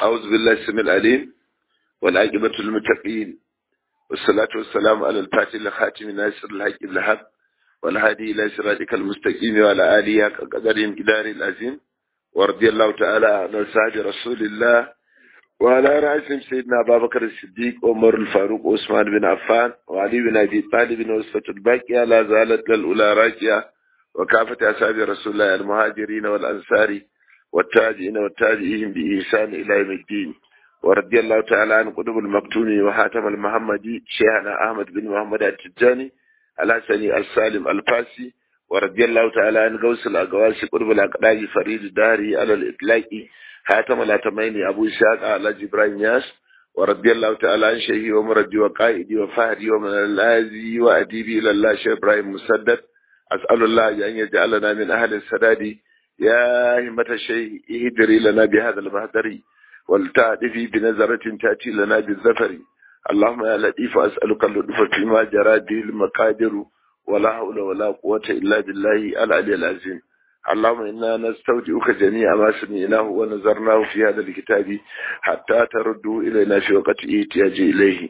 أعوذ بالله السميع العليم والعاقبة للمتقين والصلاة والسلام على الفاتح الخاتم ناصر الحق بالحق والهادي إلى صراطك المستقيم وعلى آله قدر قدار العظيم ورضي الله تعالى عن أصحاب رسول الله وعلى رأسهم سيدنا أبا بكر الصديق عمر الفاروق عثمان بن عفان وعلي بن أبي طالب وصفة الباقية لا زالت للأولى راكية وكافة أصحاب رسول الله المهاجرين والأنصار والتاجئين والتاجئين بإحسان إلى يوم الدين ورضي الله تعالى عن قطب المكتوم وحاتم المحمدي شيخنا أحمد بن محمد التجاني الحسني السالم الفاسي ورضي الله تعالى عن غوث الأقواس قطب الأقداج فريد الداري على الإطلاق حاتم الأتميني أبو إسحاق على جبران ياس ورضي الله تعالى عن شيخي ومرجي وقائدي وفهدي ومن الذي وأديبي إلى الله شيخ إبراهيم مسدد أسأل الله أن يجعلنا من أهل السداد يا همة الشيء اهدري لنا بهذا المهدر ولتعدفي بنظرة تأتي لنا بالزفر اللهم يا لطيف أسألك اللطف فيما جرى به المقادر ولا حول ولا قوة إلا بالله العلي العظيم اللهم إنا نستودعك جميع ما سمعناه ونظرناه في هذا الكتاب حتى تردوا إلينا في وقت احتياج إليه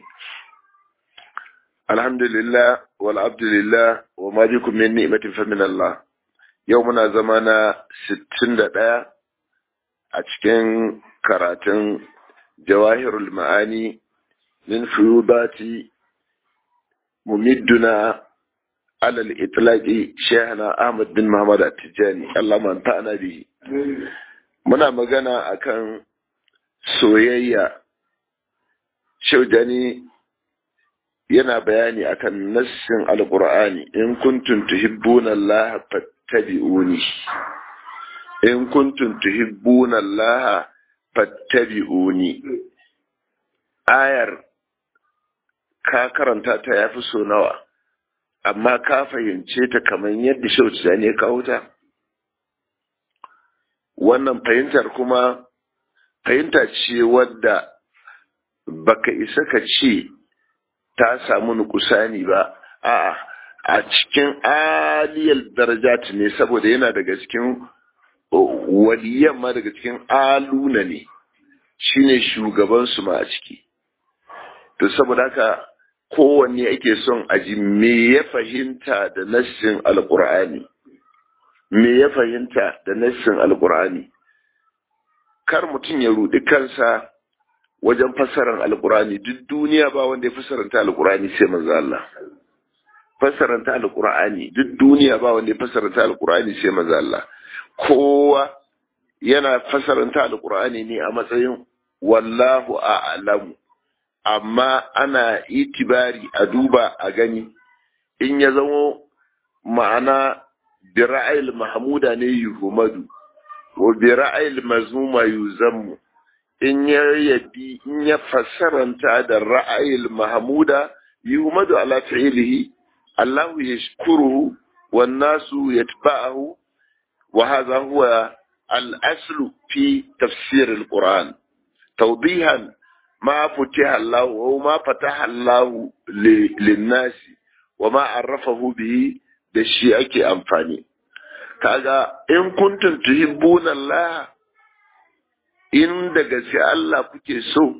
الحمد لله والعبد لله وما بكم من نعمة فمن الله يومنا زمانا ستين دقيقة أتكين كراتن جواهر المعاني من فيوضات ممدنا على الإطلاق شيخنا أحمد بن محمد التجاني اللهم انفعنا به muna magana akan soyayya shaujani yana bayani akan nassin alqur'ani in kuntum tuhibbuna Allah fattabi'uni in kuntum tuhibbuna Allah fattabi'uni ayar ka karanta ta yafi so nawa amma ka fahimce ta kamar yadda shauci ne kawo ta wannan fahimtar kuma fahimta ce wadda baka isa ka ce ta samu nukusani ba a'a a cikin aliyar darajat ne saboda yana daga cikin waliyan ma daga cikin aluna ne shine shugabansu ma a ciki to saboda haka kowanne ake son aji me ya fahimta da nassin alkur'ani me ya fahimta da nassin alkur'ani kar mutum ya rudi kansa wajen fassarar alkur'ani duk duniya ba wanda ya fassaranta alkur'ani sai manzo Allah fassaranta alkur'ani duk duniya ba wanda ya fassaranta alkur'ani sai manzo Allah kowa yana fassaranta alkur'ani ne a matsayin wallahu a'lamu amma ana itibari a duba a gani in ya zamo ma'ana bi ra'ayil mahmuda ne yuhmadu wa bi ra'ayil mazmuma yuzammu in ya yabi in ya fassaranta da ra'ayil mahmuda yuhmadu ala fi'lihi Allah yashkuruhu wan nasu yatba'ahu wa hadha huwa al-aslu fi tafsir al-Qur'an tawdihan ما فتح الله وما فتح الله للناس وما عرفه به da shi ake amfani kaga in kuntum tuhibbuna Allah in da gaske Allah kuke so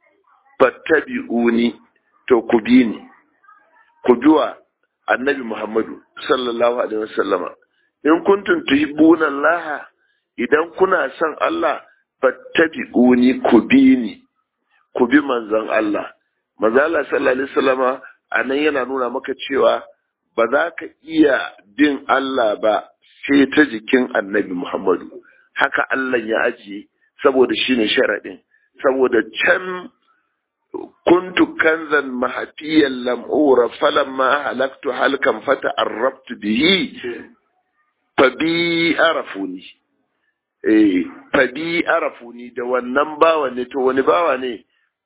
fattabi'uni to ku bi ni ku biwa annabi Muhammadu sallallahu alaihi wasallama in kuntum tuhibbuna Allah idan kuna son Allah fattabi'uni ku bi ni ku bi manzon Allah. Manzon Allah sallallahu Alaihi wasallama a nan yana nuna maka cewa ba za ka iya bin Allah ba sai ta jikin annabi Muhammadu. Haka Allah ya ajiye saboda shi ne sharaɗin. Saboda can kuntu kanzan mahafiyan lam'ura falan ma halaktu halkan fata arrabtu bihi fa bi arafuni. Eh, fa bi arafuni da wannan bawa ne to wani bawa ne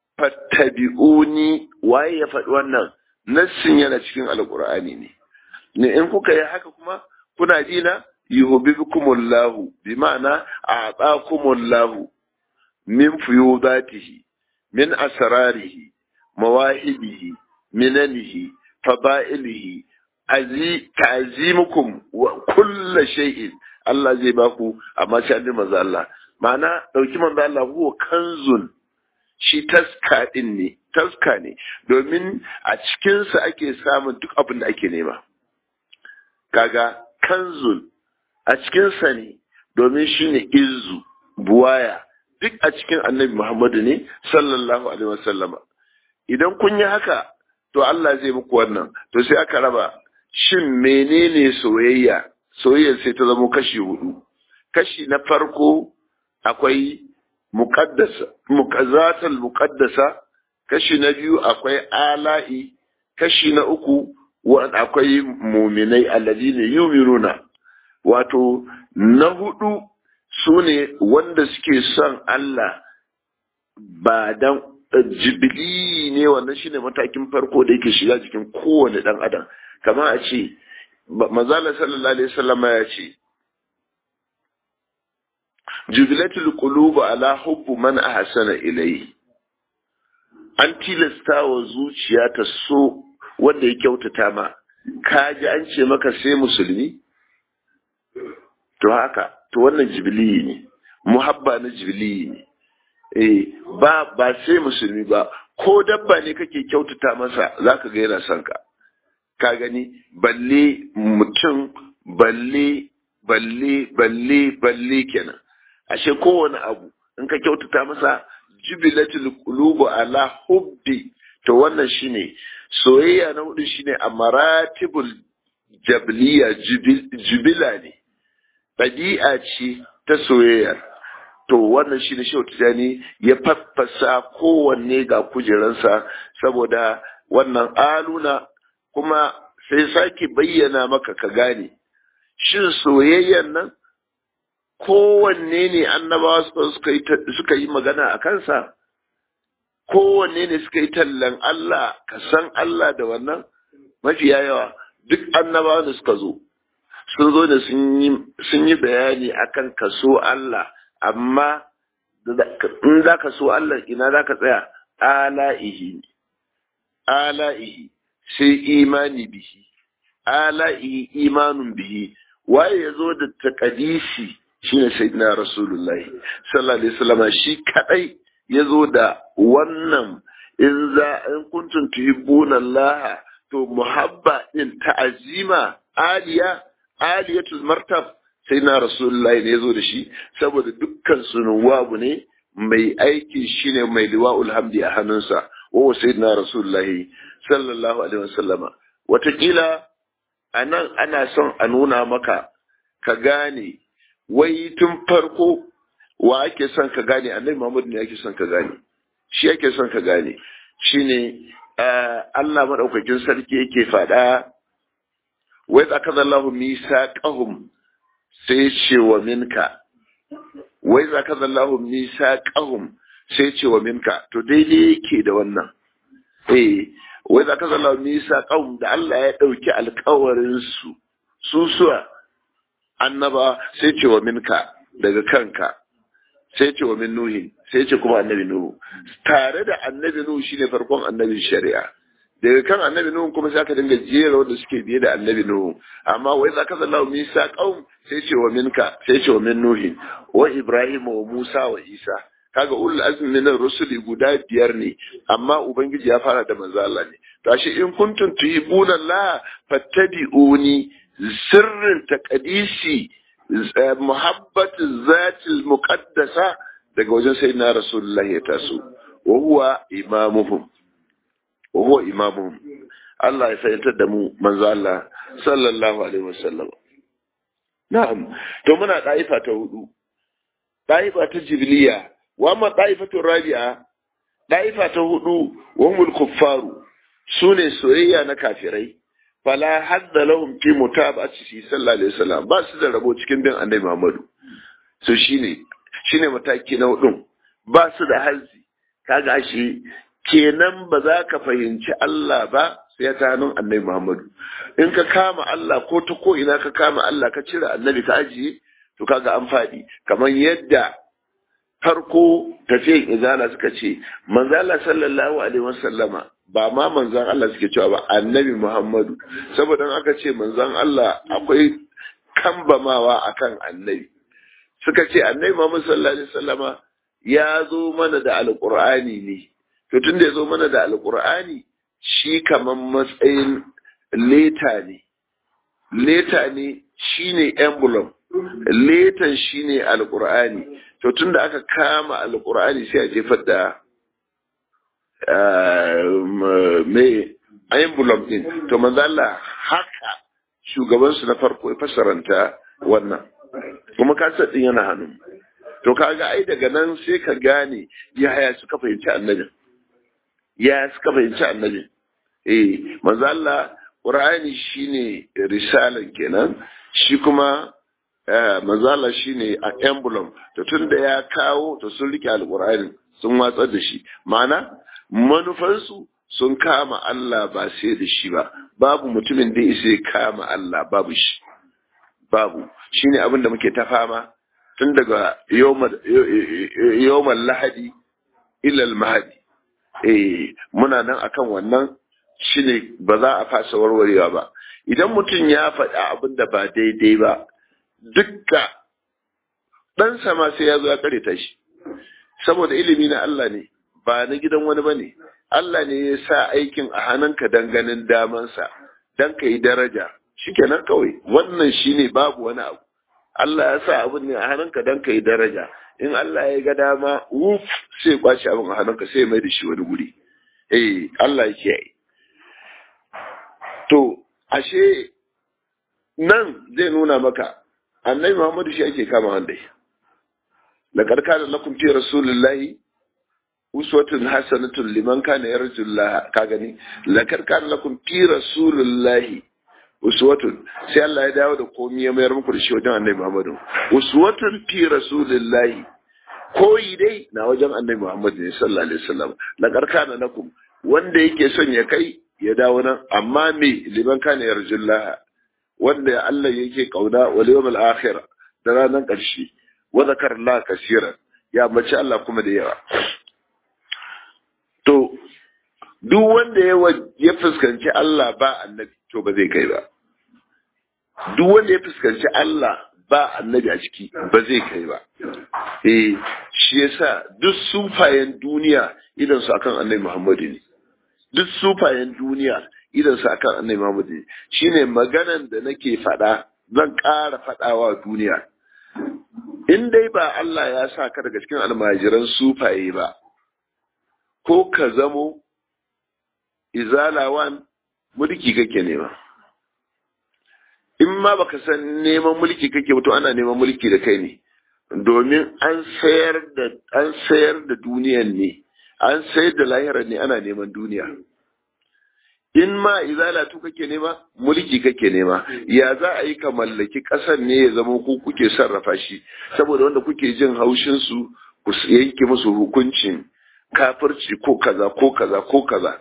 fattabi'uni waye ya faɗi wannan nassin yana cikin alqur'ani ne ne in kuka yi haka kuma kuna dina yuhibbukumullahu bi ma'ana a'taakumullahu min fuyudatihi min asrarihi mawahibihi minanihi fada'ilihi azi ta'zimukum wa kullu shay'in Allah zai baku amma sai annabi manzo Allah ma'ana ɗauki manzo Allah huwa kanzun shi taska ɗin ne taska ne domin a cikinsa ake samun duk abin da ake nema kaga kanzun a cikinsa ne domin shi ne izu buwaya duk a cikin annabi Muhammadu ne sallallahu alaihi wasallama idan kun yi haka to Allah zai muku wannan to sai aka raba shin menene soyayya soyayya sai ta zama kashi hudu kashi na farko akwai muqaddasa muqazzatul muqaddasa kashi na biyu akwai ala'i kashi na uku akwai muminai alladine yuminuna wato na hudu su ne wanda suke son Allah ba dan jibili ne wannan shine matakin farko da yake shiga jikin kowane dan adam kamar a ce mazala sallallahu alaihi wasallam ya ce jubilatul qulubu ala hubbu man ahsana ilayhi an tilasta wa zuciya ta so wanda ya kyautata ma ka ji an ce maka sai musulmi to haka to wannan jibili ne muhabba na jibili ne eh ba ba sai musulmi ba ko dabba ne kake kyautata masa zaka ga yana son ka ka gani balle mutum balle balle balle balle kenan ashe kowane abu in ka kyautata masa jubilatul qulubu ala hubbi to wannan shine soyayya na hudu shine a maratibul jabliya jubila ne ɗabi'a ce ta soyayya to wannan shine shehu tijani ya faffasa kowanne ga kujeransa saboda wannan aluna kuma sai sake bayyana maka ka gane shin soyayyan nan kowanne ne annabawa suka yi magana a kansa kowanne ne suka yi tallan Allah ka san Allah da wannan mafiya yawa duk annabawa da suka zo sun zo da sun yi bayani akan kaso Allah amma in za ka so Allah ina za ka tsaya ala'ihi ala'ihi sai imani bihi ala'ihi imanun bihi waye ya zo da takadisi shine sayyidina rasulullahi sallallahu alaihi wasallam shi kadai ya zo da wannan in za in kuntum tuhibbuna Allah to muhabba din ta'azima aliya aliyatul martab sai na rasulullahi ne ya zo da shi saboda dukkan sunuwabu ne mai aiki shine mai liwa'ul hamdi a hannunsa wa sayyidina rasulullahi sallallahu alaihi wasallama watakila anan ana son a nuna maka ka gane wai tun farko wa ake son ka gane annabi Muhammad ne ake son ka gane shi ake son ka gane shine Allah madaukakin sarki yake faɗa wai tsakazallahu misaqahum sai ce wa minka wai zakazallahu misaqahum sai ce wa minka to daidai yake da wannan eh wai zakazallahu misaqahum da Allah ya dauki alƙawarin su su suwa annaba sai ce wa minka daga kanka sai ce wa min nuhi sai ce kuma annabi nuhu tare da annabi nuhu shine farkon annabin shari'a daga kan annabi nuhu kuma sai aka dinga jera wanda suke biye da annabi nuhu amma wai za ka zalla misa qaum sai ce wa minka sai ce wa min nuhi wa ibrahim wa musa wa isa kaga ulul azmi min rusuli guda biyar ne amma ubangiji ya fara da manzo Allah ne to ashe in kuntum tuhibuna Allah fattabi'uni sirrin taqdisi muhabbatu zatil muqaddasa daga wajen sayyidina rasulullahi ya taso wa huwa imamuhum wa huwa imamuhum Allah ya fahimtar da mu manzo Allah sallallahu alaihi wasallam na'am to muna daifa ta hudu daifa ta jibiliya wa ma daifatu rabi'a daifa ta hudu wa hum kuffaru sune soyayya na kafirai fala hadda lahum fi mutaba'ati sallallahu alaihi wasallam ba su da rabo cikin bin annabi Muhammadu so shine shine mataki na hudun ba su da hazzi kaga shi kenan ba za ka fahimci Allah ba sai ta hannun annabi Muhammadu in ka kama Allah ko ta ko ina ka kama Allah ka cire annabi ka ajiye to kaga an faɗi kamar yadda farko tafiyan izala suka ce manzala sallallahu alaihi wasallama ba ma manzan Allah suke cewa ba annabi Muhammadu saboda aka ce manzan Allah akwai kambamawa akan annabi suka ce annabi Muhammad sallallahu alaihi wasallama ya zo mana da alqur'ani ne to tun da ya zo mana da alqur'ani shi kaman matsayin leta ne leta ne shine emblem letan shine alqur'ani to tun da aka kama alqur'ani sai a jefar da me emblem din to manzo Allah haka shugabansu na farko ya fasaranta wannan kuma kasar din yana hannu to kaga ai daga nan sai ka gane yaya suka fahimci annabin ya suka fahimci annabin eh manzo Allah Qur'ani shine risalan kenan shi kuma manzo Allah shine a emblem to tunda ya kawo to sun rike alqur'ani sun watsar da shi ma'ana manufansu sun kama Allah ba sai da shi ba babu mutumin da ya kama Allah babu shi babu shine abin da muke ta fama tun daga yawmal lahadi ilal mahadi eh muna nan akan wannan shine ba za a fasa warwarewa ba idan mutum ya faɗi abin da ba daidai ba dukka ɗan sama sai ya zo ya kareta shi saboda ilimi na Allah ne ba na gidan wani ba ne Allah ne ya sa aikin a hannunka don ganin damansa don ka yi daraja shikenan kawai wannan shine babu wani abu Allah ya sa abin ne a hannunka don ka yi daraja in Allah ya ga dama wuf sai kwace abin a hannunka sai mai da shi wani guri eh Allah yake yi to ashe nan zai nuna maka annabi Muhammadu shi ake kama wanda laqad kana lakum fi rasulillahi uswatun hasanatun liman kana yarjullah ka gani laqad kana lakum fi rasulillahi uswatun sai Allah ya dawo da komai ya mayar muku da shi wajen annabi Muhammadu uswatun fi rasulillahi koyi dai na wajen annabi Muhammadu ne sallallahu alaihi wasallam laqad kana lakum wanda yake son ya kai ya dawo nan amma me liman kana yarjullah wanda Allah yake kauna wal yawmal akhir da ranar ƙarshe wa zakar Allah kasiran ya mace Allah kuma da yawa to duk wanda ya ya fuskanci Allah ba annabi to ba zai kai ba duk wanda ya fuskanci Allah ba annabi a ciki ba zai kai ba eh shi yasa duk sufayen duniya idan su akan annabi Muhammadu ne duk sufayen duniya idan su akan annabi Muhammad shine maganan da nake faɗa zan ƙara faɗawa duniya in dai ba Allah ya sa ka daga cikin almajiran sufaye ba ko ka zamo izalawan mulki kake nema in ma baka san neman mulki kake to ana neman mulki da kai ne domin an sayar da an sayar da duniyan ne an sayar da lahirar ne ana neman duniya in ma izalatu kake nema mulki kake nema ya za a yi ka mallaki ƙasar ne ya zama ku kuke sarrafa shi saboda wanda kuke jin haushin su ku yanke musu hukuncin kafirci ko kaza ko kaza ko kaza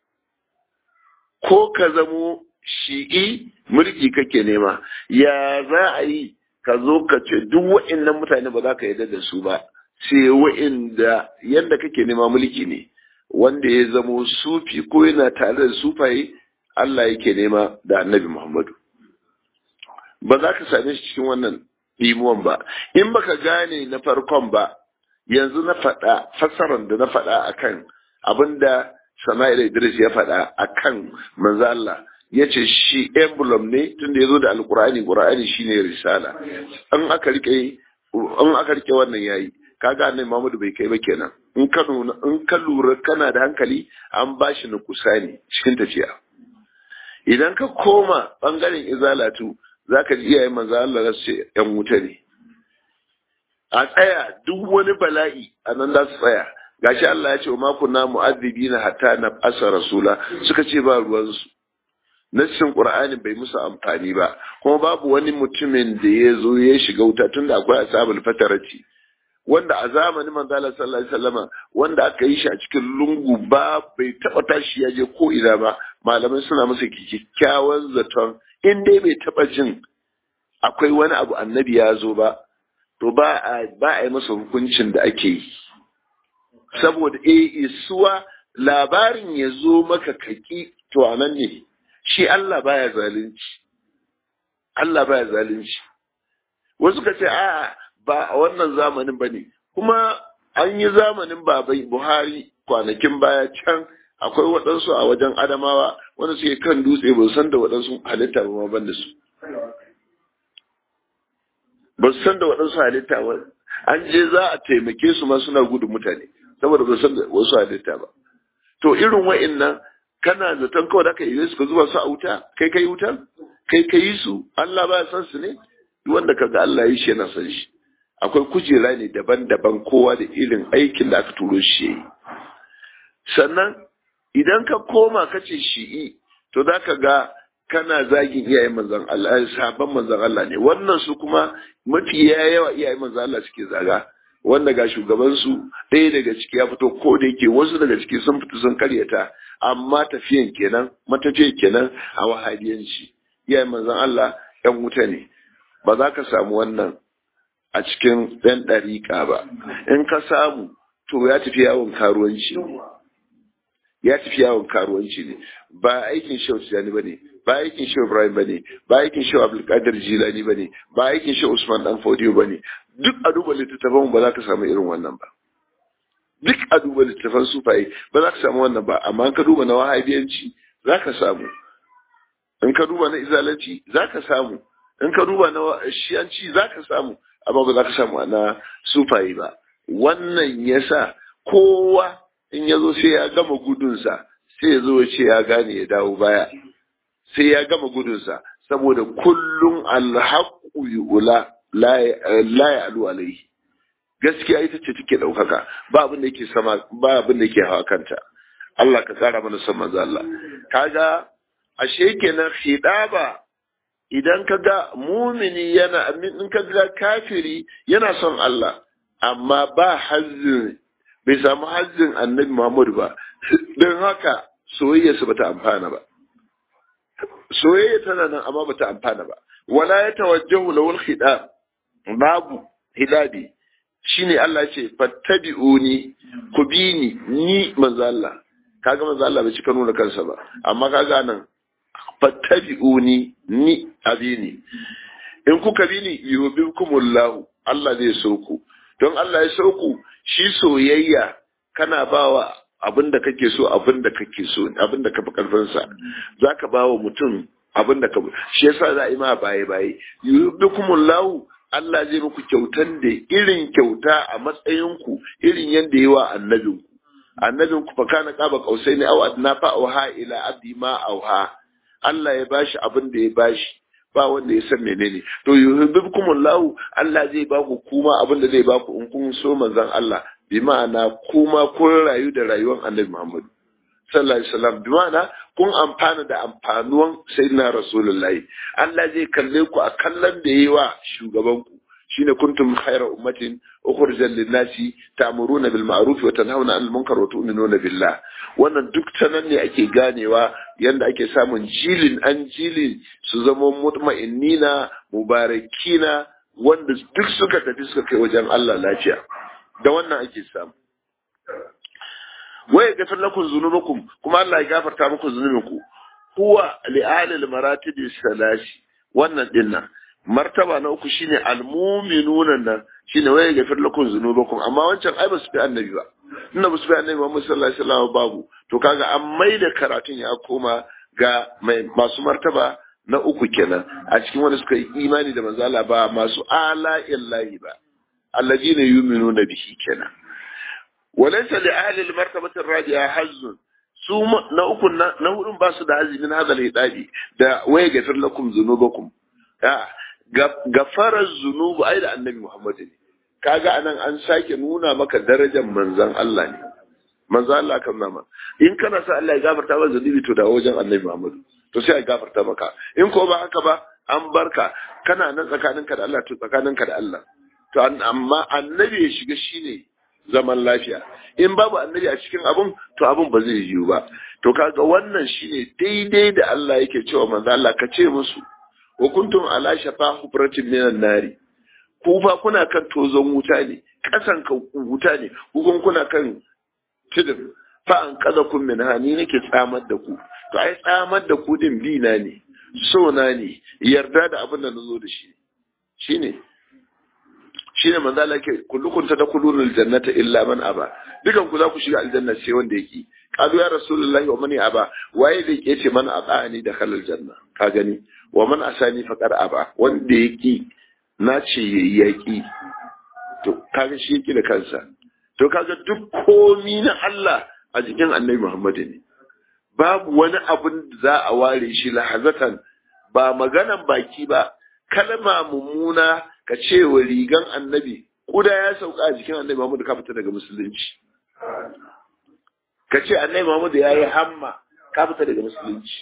ko ka zamo shi'i mulki kake nema ya za a yi ka zo ka ce duk wa'annan mutane ba za ka yarda da su ba sai wa'inda yadda kake nema mulki ne wanda ya zamo sufi ko yana tare da sufaye Allah yake nema da annabi Muhammadu. Ba za ka same shi cikin wannan ɗimuwan ba, in baka gane na farkon ba, yanzu na faɗa fassarar da na faɗa akan abin da Sama'il Idris ya faɗa akan manzo Allah ya ce shi emblem ne tunda ya zo da alkur'ani qur'ani shine risala in aka rike in aka rike wannan yayi kaga annabi Muhammadu bai kai ba kenan in ka in ka lura kana da hankali an bashi nukusani cikin tafiya idan ka koma bangaren izalatu zaka ji iyayen manzo Allah za su ce yan wuta ne a tsaya duk wani bala'i a nan za su tsaya gashi Allah ya ce wa makunna mu'azzibina hatta na asa rasula suka ce ba ruwansu nassin qur'ani bai musu amfani ba kuma babu wani mutumin da ya zo ya shiga wuta tunda akwai ashabul fatarati wanda a zamanin manzala sallallahu alaihi wasallama wanda aka yi shi a cikin lungu ba bai taba tashi ya je ko ina ba malamai suna masa kyakkyawan zaton in dai bai taba jin akwai wani abu annabi ya zo ba to ba a ba a yi masa hukuncin da ake yi saboda eh isuwa labarin ya zo maka kaki to anan ne shi Allah baya zalunci Allah baya zalunci wasu ka ce a'a ba a wannan zamanin ba ne kuma an yi zamanin babai buhari kwanakin baya can akwai waɗansu a wajen adamawa wanda suke kan dutse ba san da waɗansu halitta ba ma ban da su ba su san da waɗansu halitta ba an je za a taimake su ma suna gudun mutane saboda ba san da wasu halitta ba to irin wa'annan kana zaton kawai da ka yi su ka zuba su a wuta kai kai wuta kai ka yi su Allah ba san su ne duk wanda kaga Allah ya yi shi yana san shi akwai kujera ne daban-daban kowa da irin aikin da aka turo shi yi sannan idan ka koma ka ce shi'i to za ka ga kana zagin iyayen manzan Allah sabon manzan Allah ne wannan su kuma mafi yawa iyayen manzan Allah suke zaga wanda ga shugabansu ɗaya daga ciki ya fito ko da yake wasu daga ciki sun fito sun karyata amma tafiyan kenan matafiyan kenan a wahabiyanci iyayen manzan Allah ɗan wuta ne ba za ka samu wannan a cikin ɗan ɗariƙa ba in ka samu to ya tafi yawon karuwanci ne ya tafi yawon karuwanci ne ba aikin shehu tijjani ba ne ba aikin shehu ibrahim ba ne ba aikin shehu abdulkadir jilani ba ne ba aikin shehu usman dan fodiyo ba ne duk a duba littattafan ba za ka samu irin wannan ba duk a duba littattafan sufaye ba za ka samu wannan ba amma in ka duba na wahabiyanci za ka samu in ka duba na izalanci za ka samu in ka duba na shiyanci za ka samu amma ba za ka samu na sufaye ba wannan yasa kowa in ya zo sai ya gama gudunsa sai ya zo ya ce ya gane ya dawo baya sai ya gama gudunsa saboda kullum alhaƙu yu'ula la ya alu alaihi gaskiya ita ce take ɗaukaka ba abin da yake sama ba abin da yake hawa kanta Allah ka tsara mana son manzo Allah kaga ashe kenan khidaba idan kaga mumini yana in kaga kafiri yana son Allah amma ba hazzin bai samu hazzin annabi Muhammadu ba don haka soyayyarsa bata amfana ba soyayya tana nan amma bata amfana ba wala ya tawajjahu lawul khidab babu hidabi shine Allah ya ce fattabi'uni ku bi ni ni manzo Allah kaga manzo Allah bai cika nuna kansa ba amma kaga nan fattabi'uni ni abini in kuka bi ni yubikumullahu Allah zai so ku don Allah ya so ku shi soyayya kana bawa abin da kake so abin da kake so abin da kafi karfinsa za ka bawa mutum abin da ka shi yasa za a yi ma baye baye yubikumullahu Allah zai muku kyautan da irin kyauta a matsayinku irin yadda yi wa annabinku annabinku fa kana qaba qausaini aw adna fa auha ila abdi ma auha Allah ya bashi abin da ya bashi ba wanda ya san menene to yuhibbukumullahu Allah zai ba ku kuma abin da zai ba ku in kun so manzon Allah bi ma'ana kuma kun rayu da rayuwar Annabi Muhammad sallallahu alaihi wasallam bi ma'ana kun amfana da amfanuwan sayyidina rasulullahi Allah zai kalle ku a kallon da yayi wa shugaban ku shine kuntum khayra ummatin ukhrijat lin-nasi ta'muruna bil ma'ruf wa tanhauna 'anil munkar wa tu'minuna billah wannan duk tanan ne ake ganewa yanda ake samun jilin an jilin su zama mutma'innina mubarakina wanda duk suka tafi suka kai wajen Allah lafiya da wannan ake samu waya gafir lakum zunubakum kuma Allah ya gafarta muku zunubinku huwa li alil maratibi salasi wannan dinnan martaba na uku shine almu'minuna nan shine waya gafir lakum zunubakum amma wancan ai ba su fi annabi ba inda ba su fi annabi Muhammad sallallahu alaihi wasallam babu to kaga an maida karatun ya koma ga masu martaba na uku kenan a cikin wanda suka yi imani da manzo Allah ba masu ala illahi ba alladina yu'minuna bihi kenan walaysa li ahli al-martabati ar-rabi'a hazzun su na uku na hudun ba su da azimin hadal hidabi da waya gafir lakum zunubakum gafara zunubu ai da annabi Muhammad ne kaga anan an sake nuna maka darajar manzon Allah ne manzon Allah kan nama in kana sa Allah ya gafarta maka zunubi to da wajen annabi Muhammad to sai ya gafarta maka in ko ba haka ba an barka kana nan tsakaninka da Allah to tsakaninka da Allah to amma annabi ya shiga shine zaman lafiya in babu annabi a cikin abun to abun ba zai yiwu ba to kaga wannan shine daidai da Allah yake cewa manzo Allah ka ce musu wa kuntum ala shafa hufratin minan nari ku fa kuna kan tozon wuta ne kasan ka wuta ne ku kuna kan tudun fa an kaza kun min hani nake tsamar da ku to ai tsamar da ku din bi na ne so na ne yarda da abin da nazo da shi shine shine manzo Allah yake kullukum tadkhuluna aljannata illa man aba dukan ku za ku shiga aljanna sai wanda yake qalu ya rasulullahi wa man aba waye da yake ce man abani da khalal janna ka gani wa man asani faqad aba wanda yake na ce yayi yaki to kaga shi yake da kansa to kaga duk komi na Allah a jikin Annabi Muhammad ne babu wani abun da za a ware shi lahazatan ba maganan baki ba kalma mummuna ka ce wa rigan annabi kuda ya sauka a jikin annabi Muhammad ka fita daga musulunci ka ce annabi Muhammad ya yi hamma ka fita daga musulunci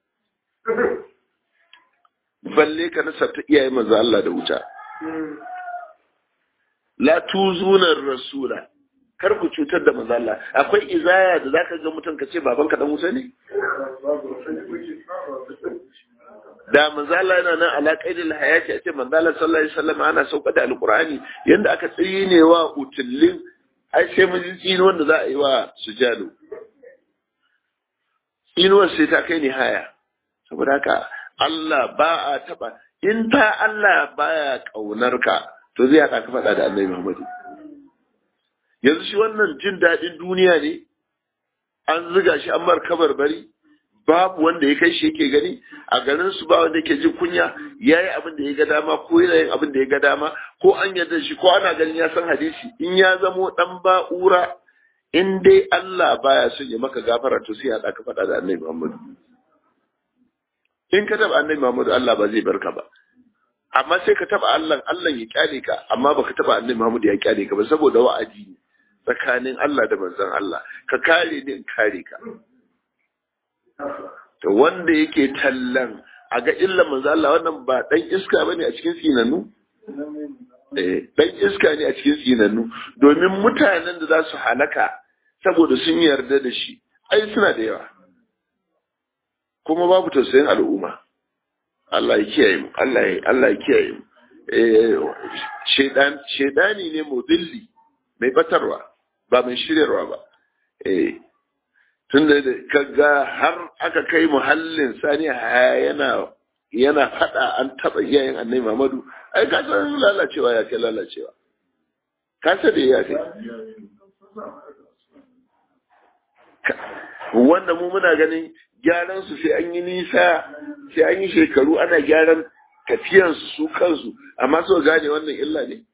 balle ka nasarta iyaye manzo Allah da wuta la tuzuna rasula kar ku cutar da manzo Allah akwai izaya da zaka ga mutum ka ce babanka dan wuta ne da manzala yana nan ala qaidil hayati a ce manzala sallallahu alaihi wasallam ana sauka da alqur'ani yanda aka tsine wa utullin ai sai mun ji tsino wanda za a yi wa sujadu tsinuwar sai ta kai ni haya saboda haka Allah ba a taba in ta Allah baya kaunar ka to zai haɗa ka faɗa da Annabi Muhammad yanzu shi wannan jin daɗin duniya ne an ziga shi an mar kabar bari babu wanda ya kai shi yake gani a garin su ba wanda yake jin kunya yayi abin da ya ga dama ko yana yin abin da ya ga dama ko an yarda shi ko ana ganin ya san hadisi in ya zamo dan ba'ura in dai Allah baya son ya maka gafara to sai ya ka faɗa da Annabi Muhammad in ka taba Annabi Muhammad Allah ba zai barka ba amma sai ka taba Allah Allah ya kyale ka amma baka taba Annabi Muhammad ya kyale ka ba saboda wa'adi ne tsakanin Allah da manzon Allah ka kare ni in kare ka to wanda yake tallan a ga illan manzo Allah wannan ba dan iska bane a cikin sinannu eh dan iska ne a cikin sinannu domin mutanen da za su halaka saboda sun yarda da shi ai suna da yawa kuma babu tausayin al'umma Allah ya kiyaye mu Allah ya Allah ya kiyaye mu eh shedan shedani ne mudilli mai batarwa ba mai shiryarwa ba eh tun da kaga har aka kai muhallin sani yana yana fada an taba iyayen annabi Muhammadu ai ka san lalacewa ya kai lalacewa ka san da ya kai wanda mu muna ganin gyaran su sai an yi nisa sai an yi shekaru ana gyaran tafiyan su su kansu amma so gane wannan illa ne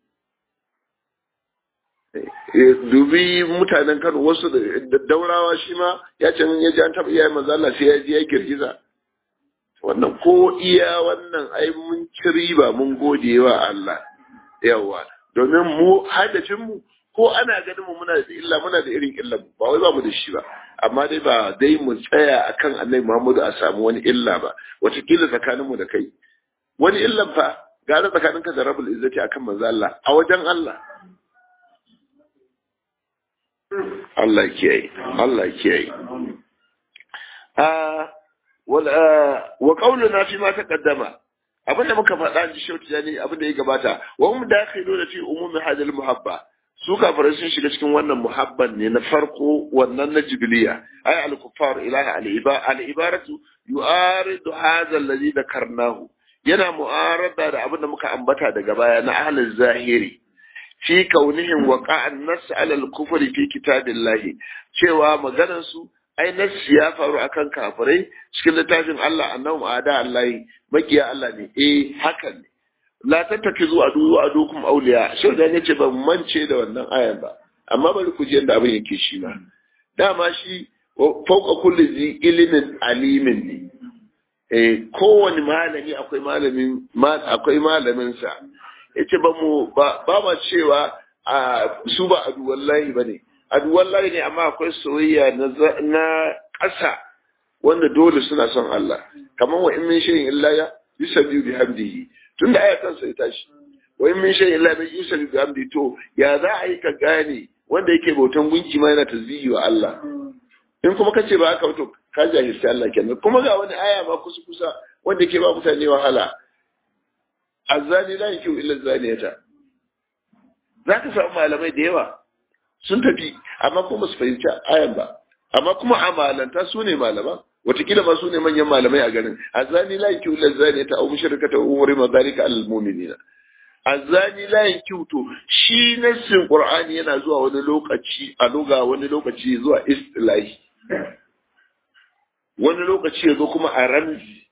dubi mutanen Kano wasu da daurawa shi ma ya ce ya ji an taɓa iyayen manzo Allah sai ya ji ya girgiza wannan ko iya wannan ai mun ci riba mun gode wa Allah yawa domin mu hadafin mu ko ana ganin mu muna da illa muna da irin illa ba wai ba mu da shi ba amma dai ba dai mu tsaya akan Annabi Muhammadu a samu wani illa ba wataƙila tsakanin mu da kai wani illan fa gara tsakaninka da rabul izzati akan manzo Allah a wajen Allah Allah kiyaye Allah kiyaye wa qauluna fi ma taqaddama abin da muka faɗa ji shauti ne abin da ya gabata wa hum dakhiluna fi umumi hadal muhabba su kafirai sun shiga cikin wannan muhabban ne na farko wannan na jibiliya ay al kuffar ilaha al iba al ibaratu yu'aridu hadha alladhi dhakarnahu yana mu'arada da abin da muka ambata daga baya na ahlul zahiri fi kaunihim waqa'an nas ala al-kufri fi kitabillahi cewa maganar su ai nas ya faru akan kafirai cikin littafin Allah annabi ada Allah makiya Allah ne eh haka ne la tattakizu adu adukum awliya shau da yace ban mance da wannan ayan ba amma bari ku ji yadda abin yake shi ma dama shi fauka kulli zi ilimin alimin ne eh kowane malami akwai malamin akwai malamin sa yace ba mu ba ma cewa a su ba adu wallahi bane adu wallahi ne amma akwai soyayya na ƙasa wanda dole suna son Allah kamar wa in min shay'in illa ya yusabbihu bihamdihi tunda ayatan sai tashi wa in min shay'in illa yusabbihu bihamdihi to ya za a yi ka gane wanda yake bautan gunki ma yana tasbihi wa Allah in kuma kace ba haka to ka jahilci Allah kenan kuma ga wani aya ma kusa kusa wanda yake ba mutane wahala azzani la yakiu illa zaniyata za ka samu malamai da yawa sun tafi amma kuma su fahimci ayan ba amma kuma amalanta su ne malaman watakila ma su ne manyan malamai a garin azzani la yakiu illa zaniyata aw mushrikata aw umri ma zalika al mu'minina azani la yankiuto shi nassin qur'ani yana zuwa wani lokaci a luga wani lokaci zuwa istilahi wani lokaci ya zo kuma a ramzi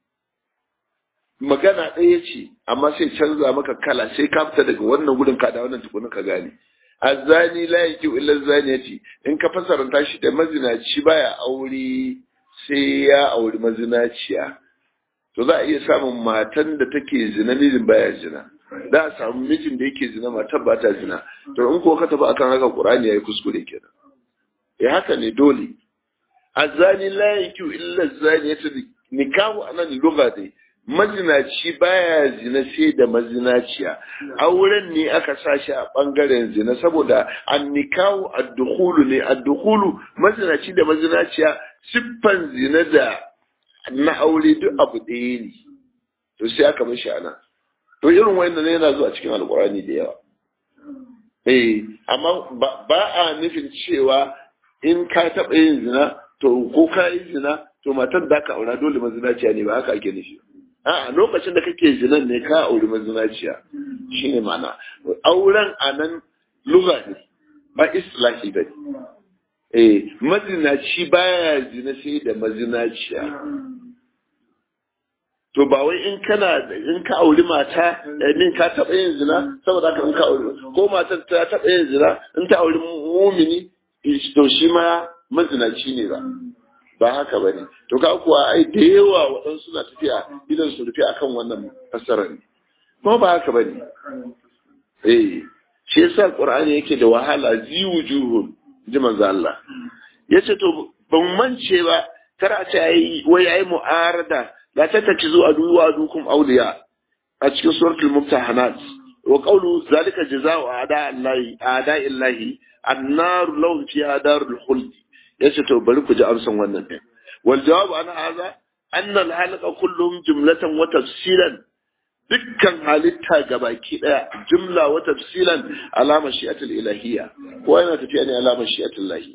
magana ɗaya ce amma sai canza maka kala sai ka fita daga wannan gudun ka da wannan tukunin ka gane azani la yakiu illa zaniyati in ka fasaranta shi da mazinaci baya aure sai ya auri mazinaciya to za a iya samun matan da take zina mijin baya zina za a samu mijin da yake zina matar ba ta zina to in ko ka tafi akan haka qur'ani yayi kuskure kenan eh haka ne dole azani la yakiu illa zaniyati nikahu anan lugha dai mazinaci baya zina sai da mazinaciya auren ne aka sa shi a bangaren zina saboda an nikahu ad-dukhulu ne ad-dukhulu mazinaci da mazinaciya siffan zina da na aure duk abu ɗaya ne to sai aka mishi ana to irin wannan ne yana zuwa cikin alkurani da yawa eh amma ba a nufin cewa in ka taɓa yin zina to ko ka yi zina to matar da ka aura dole mazinaciya ne ba haka ake nufi a lokacin da kake zinan ne ka auri mazinaciya shine ma'ana auren anan lugha ne ba islahi ba eh mazinaci baya zina sai da mazinaciya to ba wai in kana in ka auri mata min ka taɓa yin zina saboda haka in ka auri ko matar ta taɓa yin zina in ta auri mumini to shi ma mazinaci ne ba ba haka ba ne to ka kuwa ai da yawa waɗansu na tafiya idan su rufe akan wannan fassarar ne kuma ba haka ba ne eh shi yasa qur'ani yake da wahala ziwujuhun ji manzo Allah yace to ban mance ba kar a ce ai wai ai mu'arada la tattakizu adu wa adukum awliya a cikin suratul mumtahanat wa qawlu zalika jazaa'u a'da allahi a'da illahi annar lahum fiha darul khuld yace to bari ku ji amsan wannan din wal jawabu an hadha anna al halqa kulluhum jumlatan wa tafsilan dukkan halitta gabaki daya jumla wa tafsilan ala mashi'atil ilahiyya ko yana tafiya ne ala mashi'atil lahi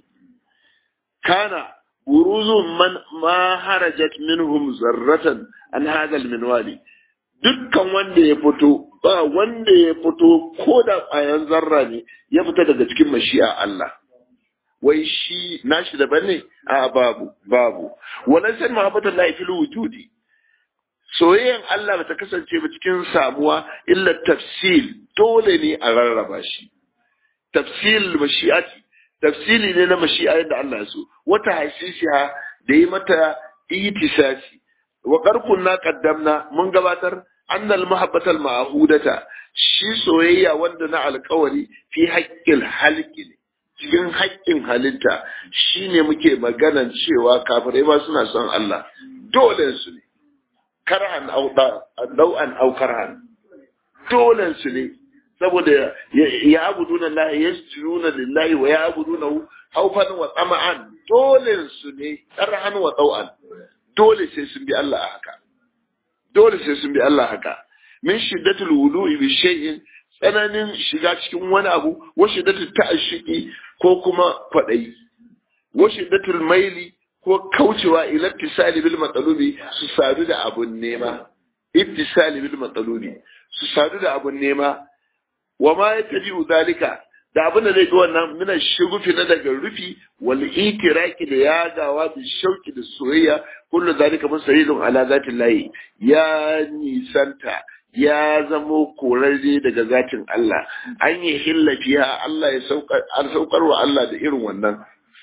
kana buruzu man ma harajat minhum zarratan an hadha al minwali dukkan wanda ya fito ba wanda ya fito ko da ƙwayan zarra ne ya fita daga cikin mashi'a Allah wai shi nashi daban ne a babu babu wannan san mahabbatul lahi fil wujudi soyayyan Allah bata kasance ba cikin samuwa illa tafsil dole ne a rarraba shi tafsil mashi'ati tafsili ne na mashi'a yadda Allah ya so wata hasisiha da yi mata itisasi wa qarkunna qaddamna mun gabatar annal mahabbatal ma'hudata shi soyayya wanda na alkawari fi haqqil halqi ne cikin haƙƙin halitta shine muke maganan cewa kafirai ma suna son Allah dole su ne karhan au dau'an au karhan dole su ne saboda ya abuduna Allah yasjuduna lillahi wa ya abuduna haufan wa tsama'an dole su ne karhan wa dau'an dole sai sun bi Allah a haka dole sai sun bi Allah haka min shiddatul wudu'i bi shay'in tsananin shiga cikin wani abu wa shiddatul ta'ashiki ko kuma kwadayi wa shiddatul maili ko kaucewa ila ittisali bil matsalubi su sadu da abun nema ittisali bil matsalubi su sadu da abun nema wa ma yatabi'u zalika da abin da zai ga wannan mina shigufi na daga rufi wal itiraki da yagawa da shauki da soyayya kullu zalika musahilun ala zatin lahi ya nisanta ya zamo korarre daga zatin Allah an yi hillafiya Allah ya saukar an saukar wa Allah da irin wannan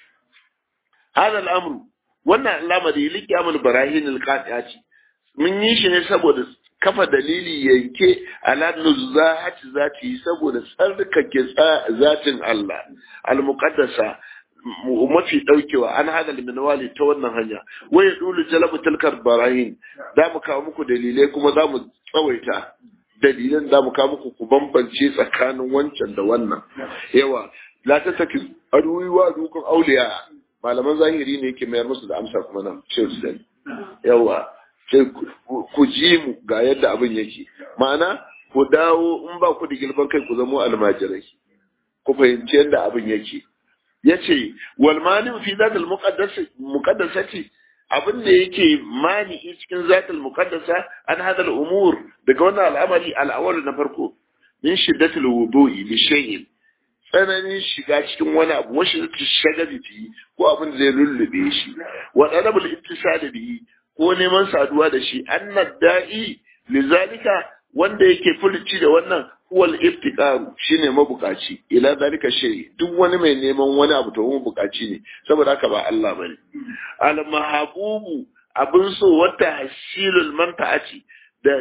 hada al'amru wannan al'amari liki amul barahin al-qati'ati mun yi shi ne saboda kafa dalili yanke ala nuzahati zati saboda tsarkake zatin Allah al-muqaddasa mafi daukewa an hada minwali ta wannan hanya wai ya dulu jalabu tilkar barahin za mu kawo muku dalilai kuma za mu tsawaita dalilan za mu kawo muku ku bambance tsakanin wancan da wannan yawa la ta saki aduwi wa dukun auliya malaman zahiri ne yake mayar musu da amsa kuma nan ce su yawa sai ku ji mu ga yadda abin yake ma'ana ku dawo in ba ku da gilban kai ku zamo almajirai ku fahimci yadda abin yake yace wal mani fi zatil muqaddasati abin da yake mani cikin zatil muqaddasa an hada umur daga wannan al'amari al'awal na farko min shiddatil wudu'i li shay'in tsananin shiga cikin wani abu wasu zai shagabi bihi ko abin da zai lullube shi wa talabul ittisal bihi ko neman saduwa da shi annad da'i lizalika wanda yake fulici da wannan huwal iftiqaru shine mabukaci ila zalika shay duk wani mai neman wani abu to mabukaci ne saboda haka ba Allah bane al mahabubu abin so wata hasilul manfa'ati da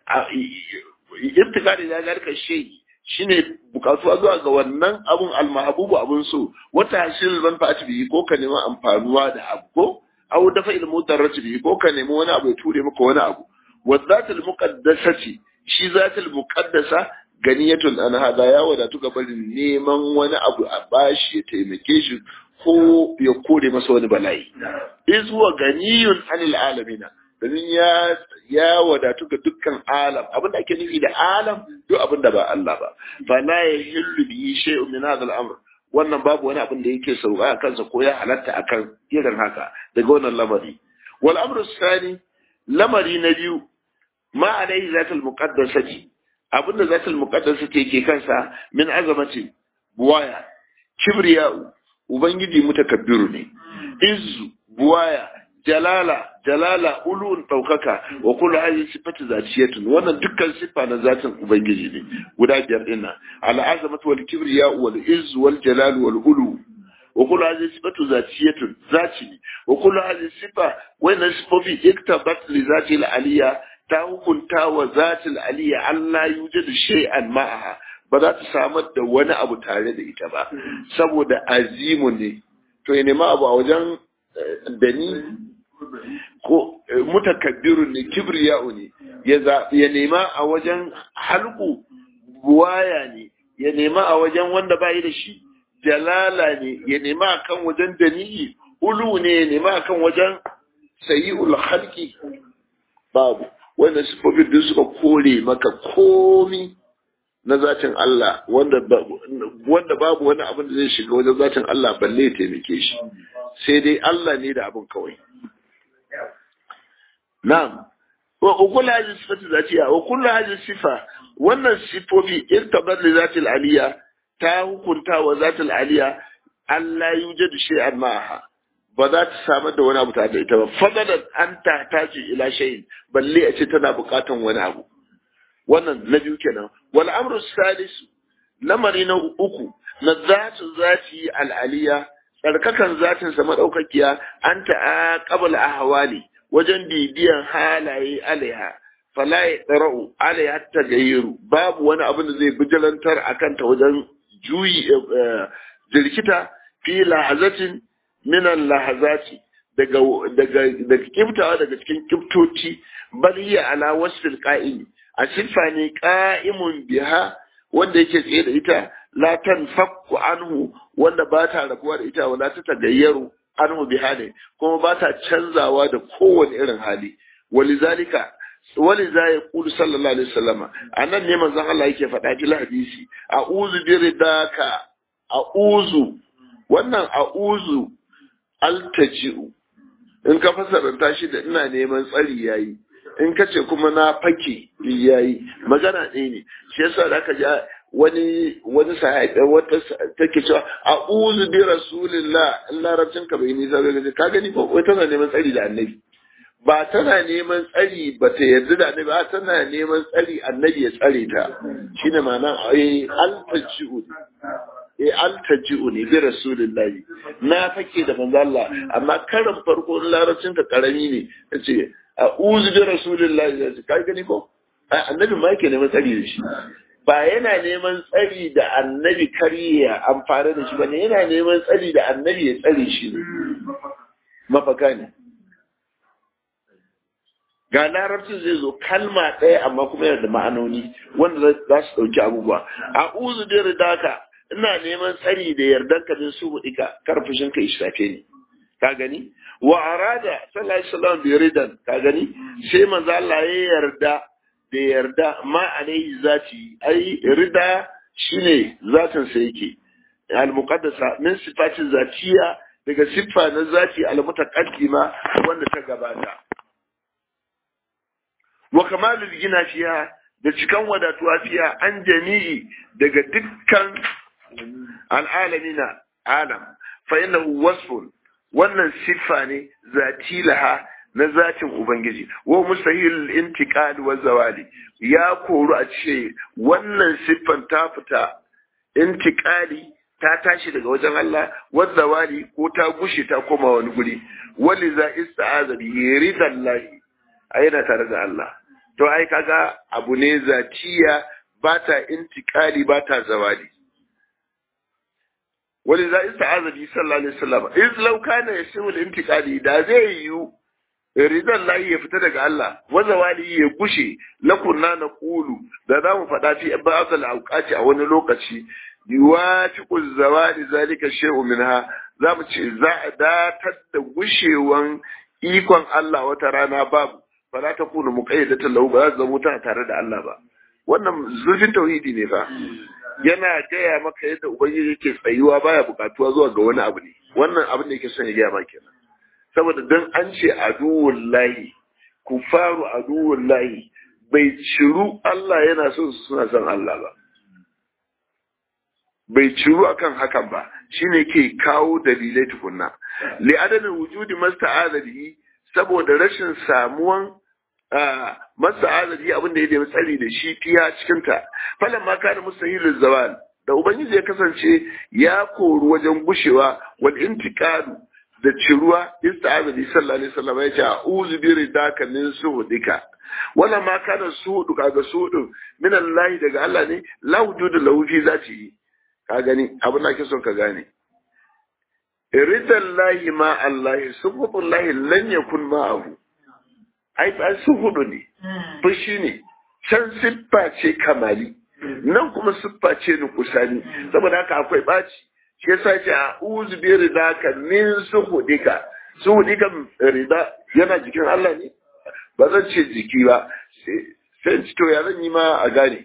iftiqaru ila zalika shay shine bukatuwa zuwa ga wannan abun al mahabubu abin so wata hasilul manfa'ati bi ko ka neman amfanuwa da abu ko aw dafa il mudarrati bi ko ka nemi wani abu ya ture maka wani abu wa zatul muqaddasati shi zatul muqaddasa ganiyatun an hada ya wadatu ga barin neman wani abu a bashi ya taimake shi ko ya kore masa wani bala'i iz huwa ganiyun anil alamina domin ya ya wadatu ga dukkan alam abin da ake nufi da alam duk abin da ba Allah ba fa la yahillu bi shay'un min hadha al-amr wannan babu wani abin da yake sauka a kansa ko ya halatta akan irin haka daga wannan lamari wal amru sani lamari na biyu ma alaihi zatul muqaddasati abinda zatul muqaddasati yake kansa min azamati buwaya kibriya'u ubangiji mutakabbiru ne izzu buwaya jalala jalala ulun daukaka wa kullu hadhihi sifatu zatiyatun wannan dukkan sifa na zatin ubangiji ne guda biyar din nan al azamatu wal kibriya'u wal izzu wal jalal wal ulu wa kullu hadhihi sifatu zatiyatun zati wa kullu hadhihi sifa wannan sifofi iktabat li zati al aliyya ta hukunta wa zatil aliyya Allah yujadu shay'an ma'aha ba za ta samar da wani abu tare da ita ba saboda azimu ne to ya nema abu a wajen dani ko mutakabbirun ne kibriya'u ne ya nema a wajen halku buwaya ne ya nema a wajen wanda bai da shi jalala ne ya nema a kan wajen dani ulu ne ya nema a kan wajen sayi'ul halki babu wannan sifofin duk suka kore maka komi na zatin Allah wanda wanda babu wani abin da zai shiga wajen zatin Allah balle ya taimake shi sai dai Allah ne da abin kawai na'am wa kullu hadhihi sifatu zatiya wa kullu hadhihi sifa wannan sifofi irtabat li zatil aliya ta hukunta wa zatil aliya Allah yujadu shay'an ma'aha ba za ta samar da wani abu tare da ita ba fadalan an ta taji ila shayin balle a ce tana bukatan wani abu wannan na biyu kenan wal amru salisu lamari na uku na zatu zati al aliya tsarkakan zatin sa madaukakiya an ta qabl ahwali wajen bibiyan halaye alaiha fala yaqra'u alaiha tagayyuru babu wani abin da zai bijilantar akan ta wajen juyi jirkita fi lahazatin minan lahazati daga daga daga kiftawa daga cikin kiftoci bal hiya ala wasfil qa'im a siffa ne qa'imun biha wanda yake tsaye da ita la tanfakku anhu wanda ba ta rabuwa da ita wala ta tagayyaru anhu biha ne kuma ba ta canzawa da kowane irin hali walizalika waliza ya kulu sallallahu alaihi wasallama anan ne manzon Allah yake faɗa fil hadisi a'udhu bi ridaka a'udhu wannan a'udhu altaji'u in ka fasaranta shi da ina neman tsari yayi in ka ce kuma na fake yayi magana ɗaya ne shi yasa da aka ja wani wani sahabi wata take cewa a'udhu bi rasulillah in larabcin ka bai nisa ga ka gani ko wai tana neman tsari da annabi ba tana neman tsari ba ta yarda da annabi ba tana neman tsari annabi ya tsare ta shine ma'ana ai altaji'u eh altaji'u ne bi rasulillahi na fake da manzo Allah amma karin farko larabcin ka karami ne yace a'udhu bi rasulillahi yace kai gani ko annabi ma yake neman tsari da shi ba yana neman tsari da annabi kariya amfani da shi ba ne yana neman tsari da annabi ya tsare shi ne mafaka ne ga larabcin zai zo kalma ɗaya amma kuma yana da ma'anoni wanda za su ɗauki abubuwa a uzu da ridaka ina neman tsari da yardan ka din su ka kar fushin ka ishafe ni ka gani wa arada sallallahu alaihi wasallam bi ridan ka gani sai manzo Allah ya yarda da yarda ma alaihi zati ai rida shine zatin sa yake al muqaddasa min sifatin zatiya daga siffa na zati al mutaqaddima wanda ta gabata wa kamalul gina fiha da cikan wadatuwa fiya an jami'i daga dukkan al'alamina alam fa innahu wasfun wannan siffa ne zati laha na zatin ubangiji wa mustahil intiqal wa zawali ya koru a ce wannan siffan ta fita intiqali ta tashi daga wajen Allah wa zawali ko ta gushe ta koma wani guri wali za ista'aza bi ridallahi yana tare da Allah to ai kaga abu ne zatiya ba ta intiqali ba ta zawali wani za ista'aza bi sallallahu alaihi wasallam iz law kana yasimu al-intiqali da zai yiwu ridan lahi ya fita daga Allah wa zawali ya gushe lakunna na qulu da zamu faɗa fi ba'd al-awqati a wani lokaci yuwafiqu zawali zalika shay'un minha zamu ce za a datar da gushewan ikon Allah wata rana babu ba za ta kuna muqayyadatan lahu ba za ta zama ta tare da Allah ba wannan zurfin tauhidi ne fa yana gaya maka yadda ubangiji yake tsayuwa baya bukatuwa zuwa ga wani abu ne wannan abin da yake son ya gaya maka kenan saboda dan an ce aduwwul lahi kufaru aduwwul lahi bai ciru Allah yana son su suna son Allah ba bai ciru akan hakan ba shine ke kawo dalilai tukunna li adamin wujudi masta'adha bihi saboda rashin samuwan masa azali abin da ya nemi tsari da shi fiya cikin ta falan ma kana mustahilul zawal da ubangiji ya kasance ya koru wajen gushewa wal intiqalu da ciruwa ista'azali sallallahu alaihi wasallam ya ce a'udhu bi ridaka min suhudika wala ma kana suhudu kaga suhudu min Allah daga Allah ne la wujudu lahu fi zati ka gani abin da ake son ka gane ridallahi ma Allah suhudullahi lan yakun ma'ahu ai ba su hudu ne fushi ne can siffa ce kamali nan kuma siffa ce nukusani saboda haka akwai ɓaci shi yasa ce a uzu bi ridaka min suhudika suhudika rida yana jikin Allah ne ba zan ce jiki ba sai ci to ya zan yi ma a gane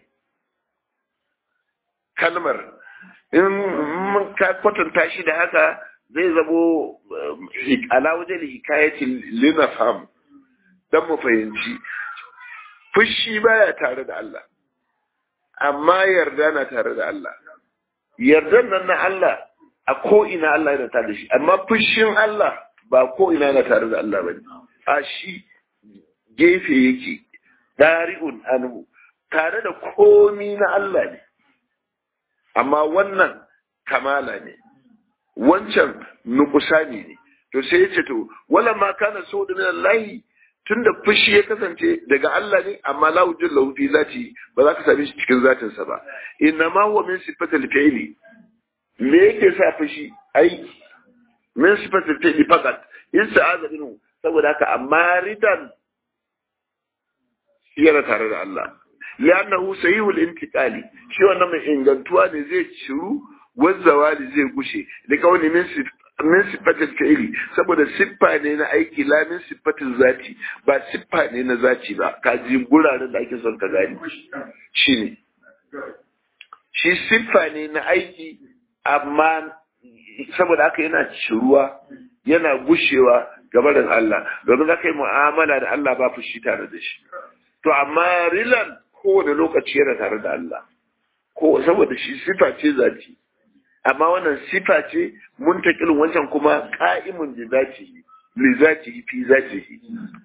kalmar in ka kwatanta shi da haka zai zamo ala wajen hikayatin linafam don mu fahimci fushi baya tare da Allah amma yarda na tare da Allah yardan nan na Allah a ko ina Allah yana tare da shi amma fushin Allah ba ko ina yana tare da Allah bane a shi gefe yake dari'un anhu tare da komi na Allah ne amma wannan kamala ne wancan nukusani ne to sai ya ce to wala ma kana so da min Allah tunda fushi ya kasance daga Allah ne amma la wujud lahu fi zati ba za ka same shi cikin zatin sa ba inna ma huwa min sifatil fi'li me yake sa fushi ai min sifatil fi'li fakat in sa'aza minhu saboda haka amma ridan yana tare da Allah li'annahu sahihul intiqali shi wannan mai ingantuwa ne zai ciru wazzawali zai gushe da kawai min min sifatin fi'ili saboda siffa ne na aiki la min sifatin zati ba siffa ne na zati ba ka ji guraren da ake son ka gani shine shi siffa ne na aiki amma saboda haka yana ciruwa yana gushewa gabarin Allah domin za ka yi mu'amala da Allah ba fushi tare da shi to amma rilan kowane lokaci yana tare da Allah ko saboda shi siffa ce zati amma wannan sifa ce muntakilin wancan kuma ka'imun da zati li zati fi zati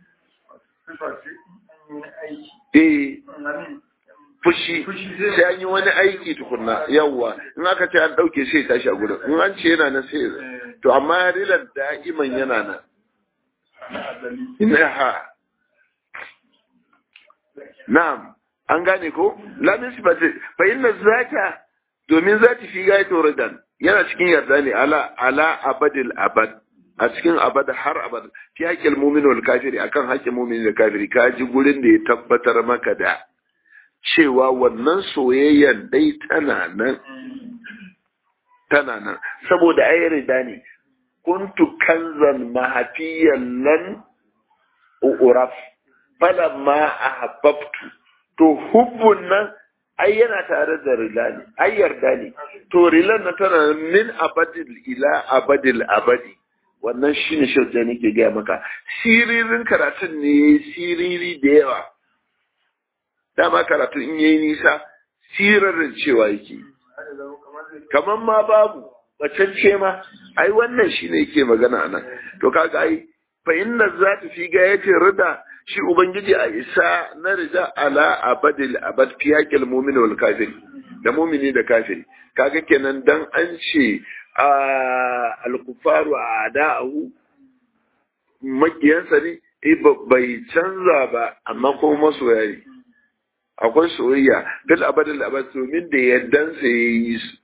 eh fushi sai an yi wani aiki tukunna yawwa in aka ce an dauke sai tashi a gurin in an ce yana nan sai to amma rilan da'iman yana nan ina ha na'am an gane ko lamin sifati fa inna zata domin zati fi gaito ridan yana cikin yarda ne ala ala abadil abad a cikin abada har abada fi haƙƙin mumin wal kafiri akan haƙƙin mumin da kafiri ka ji gurin da ya tabbatar maka da cewa wannan soyayyar dai tana nan tana nan saboda ai rida ne kuntu kanzan mahafiyan nan uraf falamma ahabbtu to hubbun nan ai yana tare da rila ne ai yarda ne to rilan na tana min abadil ila abadil abadi wannan shine shirja nake gaya maka siririn karatun ne siriri da yawa dama karatu in yayi nisa sirarin cewa yake kamar ma babu bacacce ma ai wannan shine yake magana anan to kaga ai fa inna zata fi gayati rida shi ubangiji a isa na rida ala abadil abad fi yaqil mu'min wal kafir da mu'mini da kafiri kaga kenan dan an ce al-kufaru a'da'u makiyansa ne bai canza ba amma kuma masoya ne akwai soyayya bil abadil abad domin da yaddan sa yayi su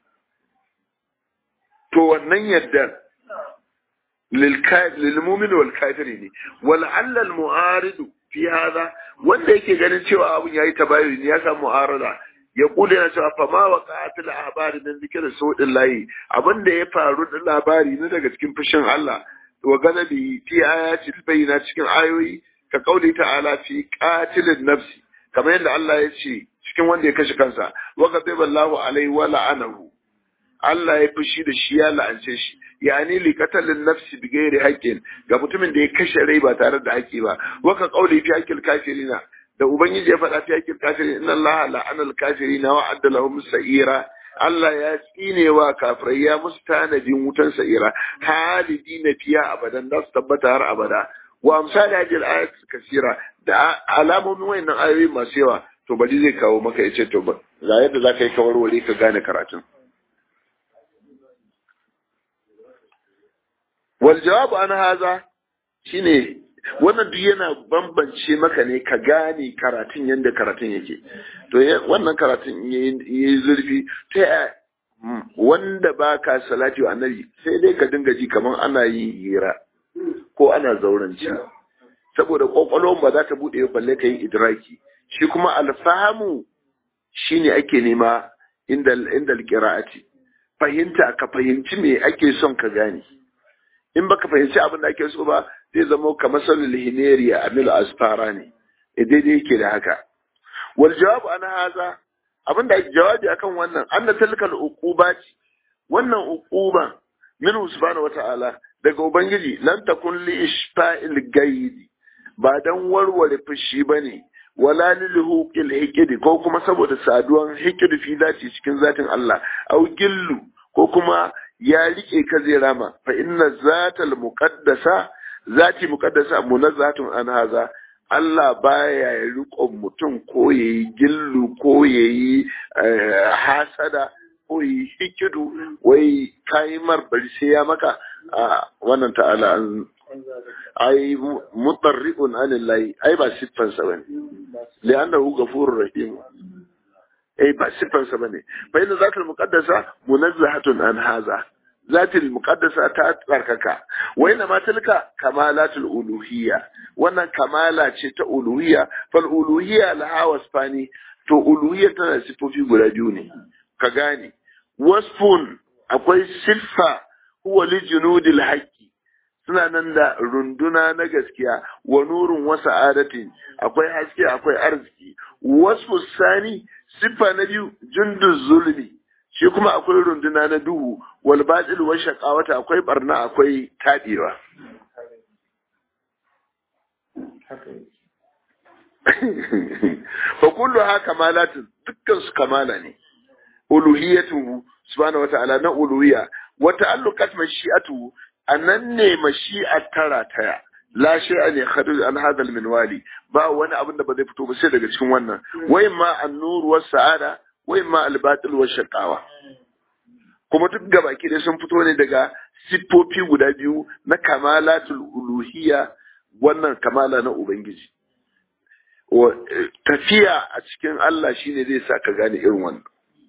to wannan yaddan lil mu'min wal kafiri ne wal allal mu'arid fi hada wanda yake ganin cewa abun yayi tabayuni ya samu mu'arada ya kula yana cewa fa ma waqa'atil ahbari min zikri sawdin layi abinda ya faru da labari ne daga cikin fushin Allah wa ganabi fi ayati bayyana cikin ayoyi ka kauli ta'ala fi qatilin nafsi kamar yadda Allah ya ce cikin wanda ya kashe kansa wa ghadiballahu alaihi wa la'anahu Allah ya fushi da shi ya la'ance shi yani li qatalin nafsi bi ghairi haqqin ga mutumin da ya kashe rai ba tare da haƙƙi ba wa ka kauli fi haqqil kafirina da ubangiji ya faɗa fi haqqil kafirin inna Allah la'ana al-kafirina wa adda lahum sa'ira Allah ya tsine wa kafirai ya musu tanadin wutan sa'ira halidi na fiya abadan da su tabbata har abada wa amsali hadil ayat kasira da alamomin wayannan ayoyi masu yawa to bari zai kawo maka yace to ba ga yadda zaka yi kawarware ka gane karatun wal jawabu an haza shine wannan duk yana bambance maka ne ka gane karatun yadda karatun yake to wannan karatun yi zurfi ta wanda ba ka salati wa annabi sai dai ka dinga ji kamar ana yin hira ko ana zauranci saboda kwakwalwar ba za ta buɗe balle ka yi idraki shi kuma alfahamu shine ake nema inda inda alqira'ati fahimta ka fahimci me ake son ka gane in baka fahimci abin da ake so ba zai zama kamar salul hineriya a mil asfara ne daidai yake da haka wal jawabu ana haza abin da jawabi akan wannan an da talkal uquba ce wannan uquba min subhanahu wata'ala daga ubangiji lan takun li ishfa'il gaidi ba dan warware fushi bane wala lil huqil hikidi ko kuma saboda saduwan hikidi fi zati cikin zatin Allah au gillu ko kuma ya rike ka zai rama fa inna zatal muqaddasa zati muqaddasa munazzatun an haza Allah baya ya riƙon mutum ko yayi gillu ko yayi hasada ko yayi hikidu wai kai mar bari sai ya maka wannan ta'ala an ai mutarri'un anillahi ai ba siffan sa bane li'annahu ghafurur rahim ai ba siffan sa bane fa inna zatul muqaddasa munazzahatun an haza zatil muqaddasa ta tsarkaka wa inna ma tilka kamalatul uluhiyya wannan kamala ce ta uluhiyya fal uluhiyya laha wasfani to uluhiyya tana sifofi guda biyu ne ka gane wasfun akwai siffa huwa li junudil haqqi suna nan da runduna na gaskiya wa nurun wa sa'adatin akwai haske akwai arziki wasfu sani siffa na biyu junduz zulmi shi kuma akwai runduna na duhu wal batil wa shaqawata akwai barna akwai tadewa fa kullu ha kamalatun dukkan su kamala ne uluhiyatu subhanahu wata'ala na uluhiyya wa ta'alluqat mashi'atu anan ne mashi'at tara taya la shay'a ne kharij an hadha minwali ba wani abin da ba zai fito ba sai daga cikin wannan wai ma an-nur was sa'ada wai ma al-batil was shaqawa kuma duk gabaki dai sun fito ne daga siffofi guda biyu na kamalatul uluhiyya wannan kamala na ubangiji tafiya a cikin Allah shine zai sa ka gane irin wannan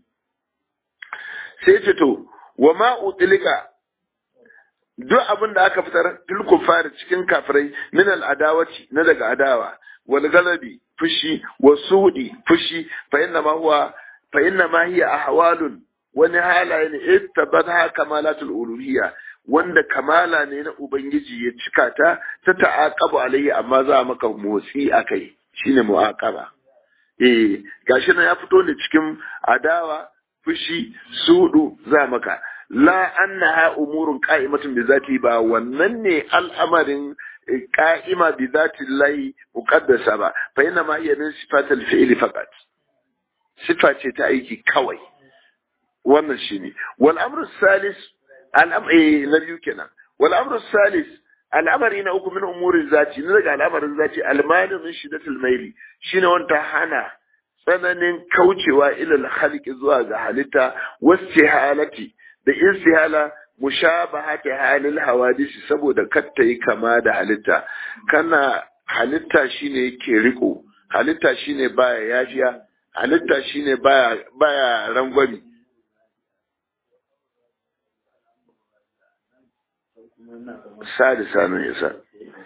sai ce to wa ma utlika duk abin da aka fitar fil kufari cikin kafirai min al adawati na daga adawa wal galabi fushi wa sudi fushi fa inna ma huwa fa inna ma hiya ahwalun wani halaye ne ittabata kamalatul uluhiyya wanda kamala ne na ubangiji ya cika ta ta ta'aqabu alaihi amma za maka motsi akai shine mu'aqaba eh gashi nan ya fito ne cikin adawa fushi sudu za maka la annaha umurun qa'imatun bi zati ba wannan ne al'amarin qa'ima bi dhati llahi muqaddasa ba fa inna ma hiya min sifatil fi'li faqat sifa ce ta aiki kawai wannan shine wal amru salis al'amri na biyu kenan wal amru salis al'amari na uku min umurin zati na daga al'amarin zati almani min shidatul maili shine wanda hana tsananin kaucewa ilal halki zuwa ga halitta wastihalati da istihala mushabahati halil hawadisi saboda katta yi kama da halitta kana halitta shine yake riko halitta shine baya yafiya halitta shine baya baya rangwami sadisa ne yasa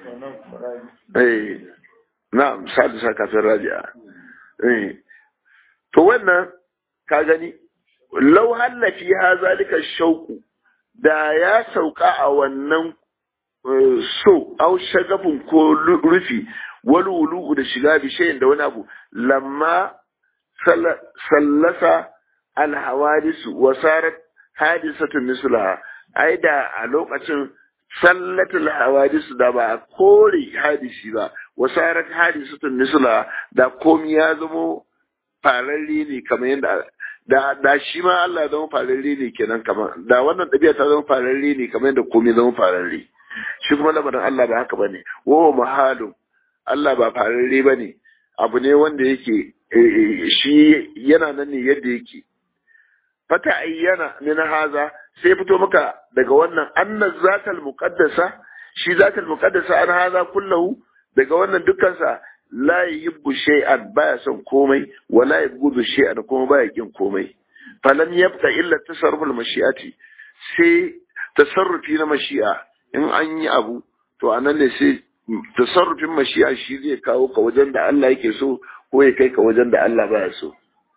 eh na'am sadisa kafin raji'a eh to wannan ka gani law halla fi zalika shauku da ya sauka a wannan so au shagafin ko rufi wani wulu'u da shiga bishayin da wani abu lamma sallasa alhawadisu wasarat hadisatun mislaha ai da a lokacin sallatul hawadisu da ba a kore hadisi ba wasarat hadisatun mislaha da komi ya zamo fararre ne kamar yadda da da shi ma Allah ya zama fararre ne kenan kamar da wannan ɗabi'a ta zama fararre ne kamar yadda komai zama fararre shi kuma lamarin Allah ba haka bane wa mahalun Allah ba fararre bane abu ne wanda yake shi yana nan ne yadda yake fata ayyana min haza sai fito maka daga wannan anna zatal muqaddasa shi zatal muqaddasa an haza kullahu daga wannan dukkansa la yibbu shay'an baya son komai wala yabghudu shay'an kuma baya kin komai falam yabqa illa tasarruful mashi'ati sai tasarrufi na mashi'a in an yi abu to anan ne sai tasarrufin mashi'a shi zai kawo ka wajen da Allah yake so ko ya kai ka wajen da Allah baya so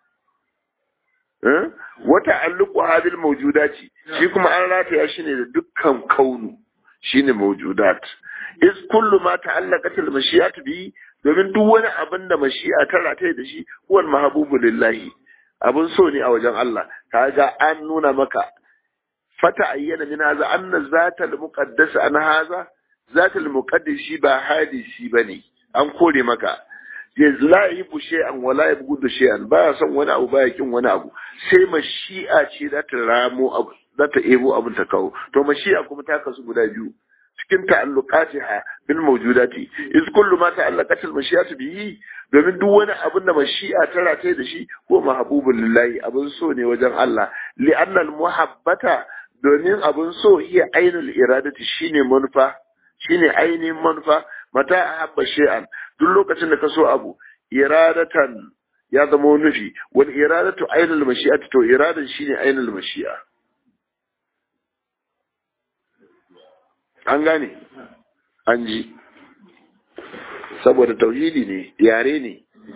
wata alluku hadil mawjudati shi kuma an rataya shi ne da dukkan kaunu shine mawjudat is kullu ma ta'allaqat al mashiyat bi domin duk wani abin da mashi'a ta rataye da shi huwal mahabubu lillahi abin so ne a wajen Allah kaga an nuna maka fata ayyana min haza anna zatal muqaddas an haza zatal muqaddas shi ba hadisi bane an kore maka yanzu la yi bushe an wala ya bugu da shay'an baya son wani abu baya kin wani abu sai mashi'a ce za ta ramo abu za ta ebo abin ta kawo to mashi'a kuma ta kasu guda biyu cikin ta'alluqatiha bil mawjudati iz kullu ma ta'allaqat al mashi'atu bihi domin duk wani abin da mashi'a ta rataye da shi ko mahbubul lillahi abin so ne wajen Allah li anna al muhabbata domin abin so iya ainul iradati shine manufa shine ainihin manufa mata ahabba shay'an duk lokacin da ka so abu iradatan ya zama nufi wal iradatu ainul mashi'ati to iradan shine ainul mashi'a an gane an ji saboda tauhidi ne yare ne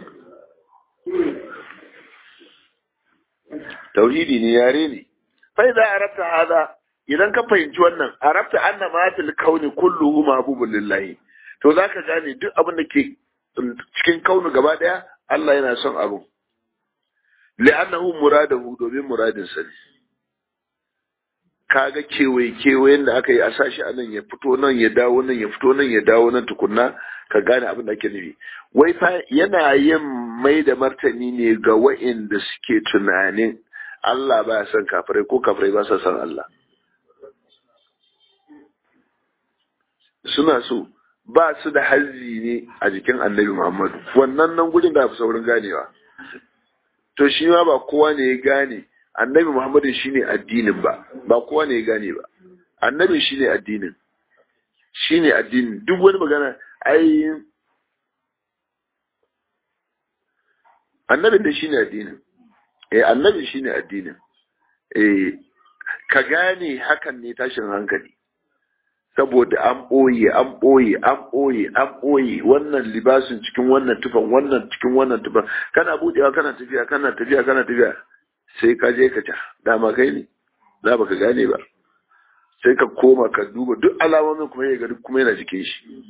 tauhidi ne yare ne fai za a rabta hada idan ka fahimci wannan a rabta anna ma fil kauni kulluhu mahbubun lillahi to zaka gane duk abin da ke cikin kaunu gaba daya Allah yana son abu li'annahu muradahu domin muradin sa ne kaga kewaye kewayen da aka yi a sashi a nan ya fito nan ya dawo nan ya fito nan ya dawo nan tukunna ka gane abin da ake nufi wai fa yana yin mai da martani ne ga wa'inda suke tunanin Allah ba son kafirai ko kafirai ba sa son Allah suna so ba su da hazzi ne a jikin annabi Muhammadu wannan nan gudun da fi saurin ganewa to shi ma ba kowa ne ya gane annabi Muhammadu shine addinin ba ba kowa ne ya gane ba annabi shine addinin shine addinin duk wani magana ai annabin da shine addinin eh annabi shine addinin eh ka gane hakan ne tashin hankali saboda an ɓoye an ɓoye an ɓoye an ɓoye wannan libasin cikin wannan tufan wannan cikin wannan tufan kana budewa kana tafiya kana tafiya kana tafiya sai ka je ka ta dama kai ne za ba ka gane ba sai ka koma ka duba duk alamomin kuma ya duk kuma yana jikin shi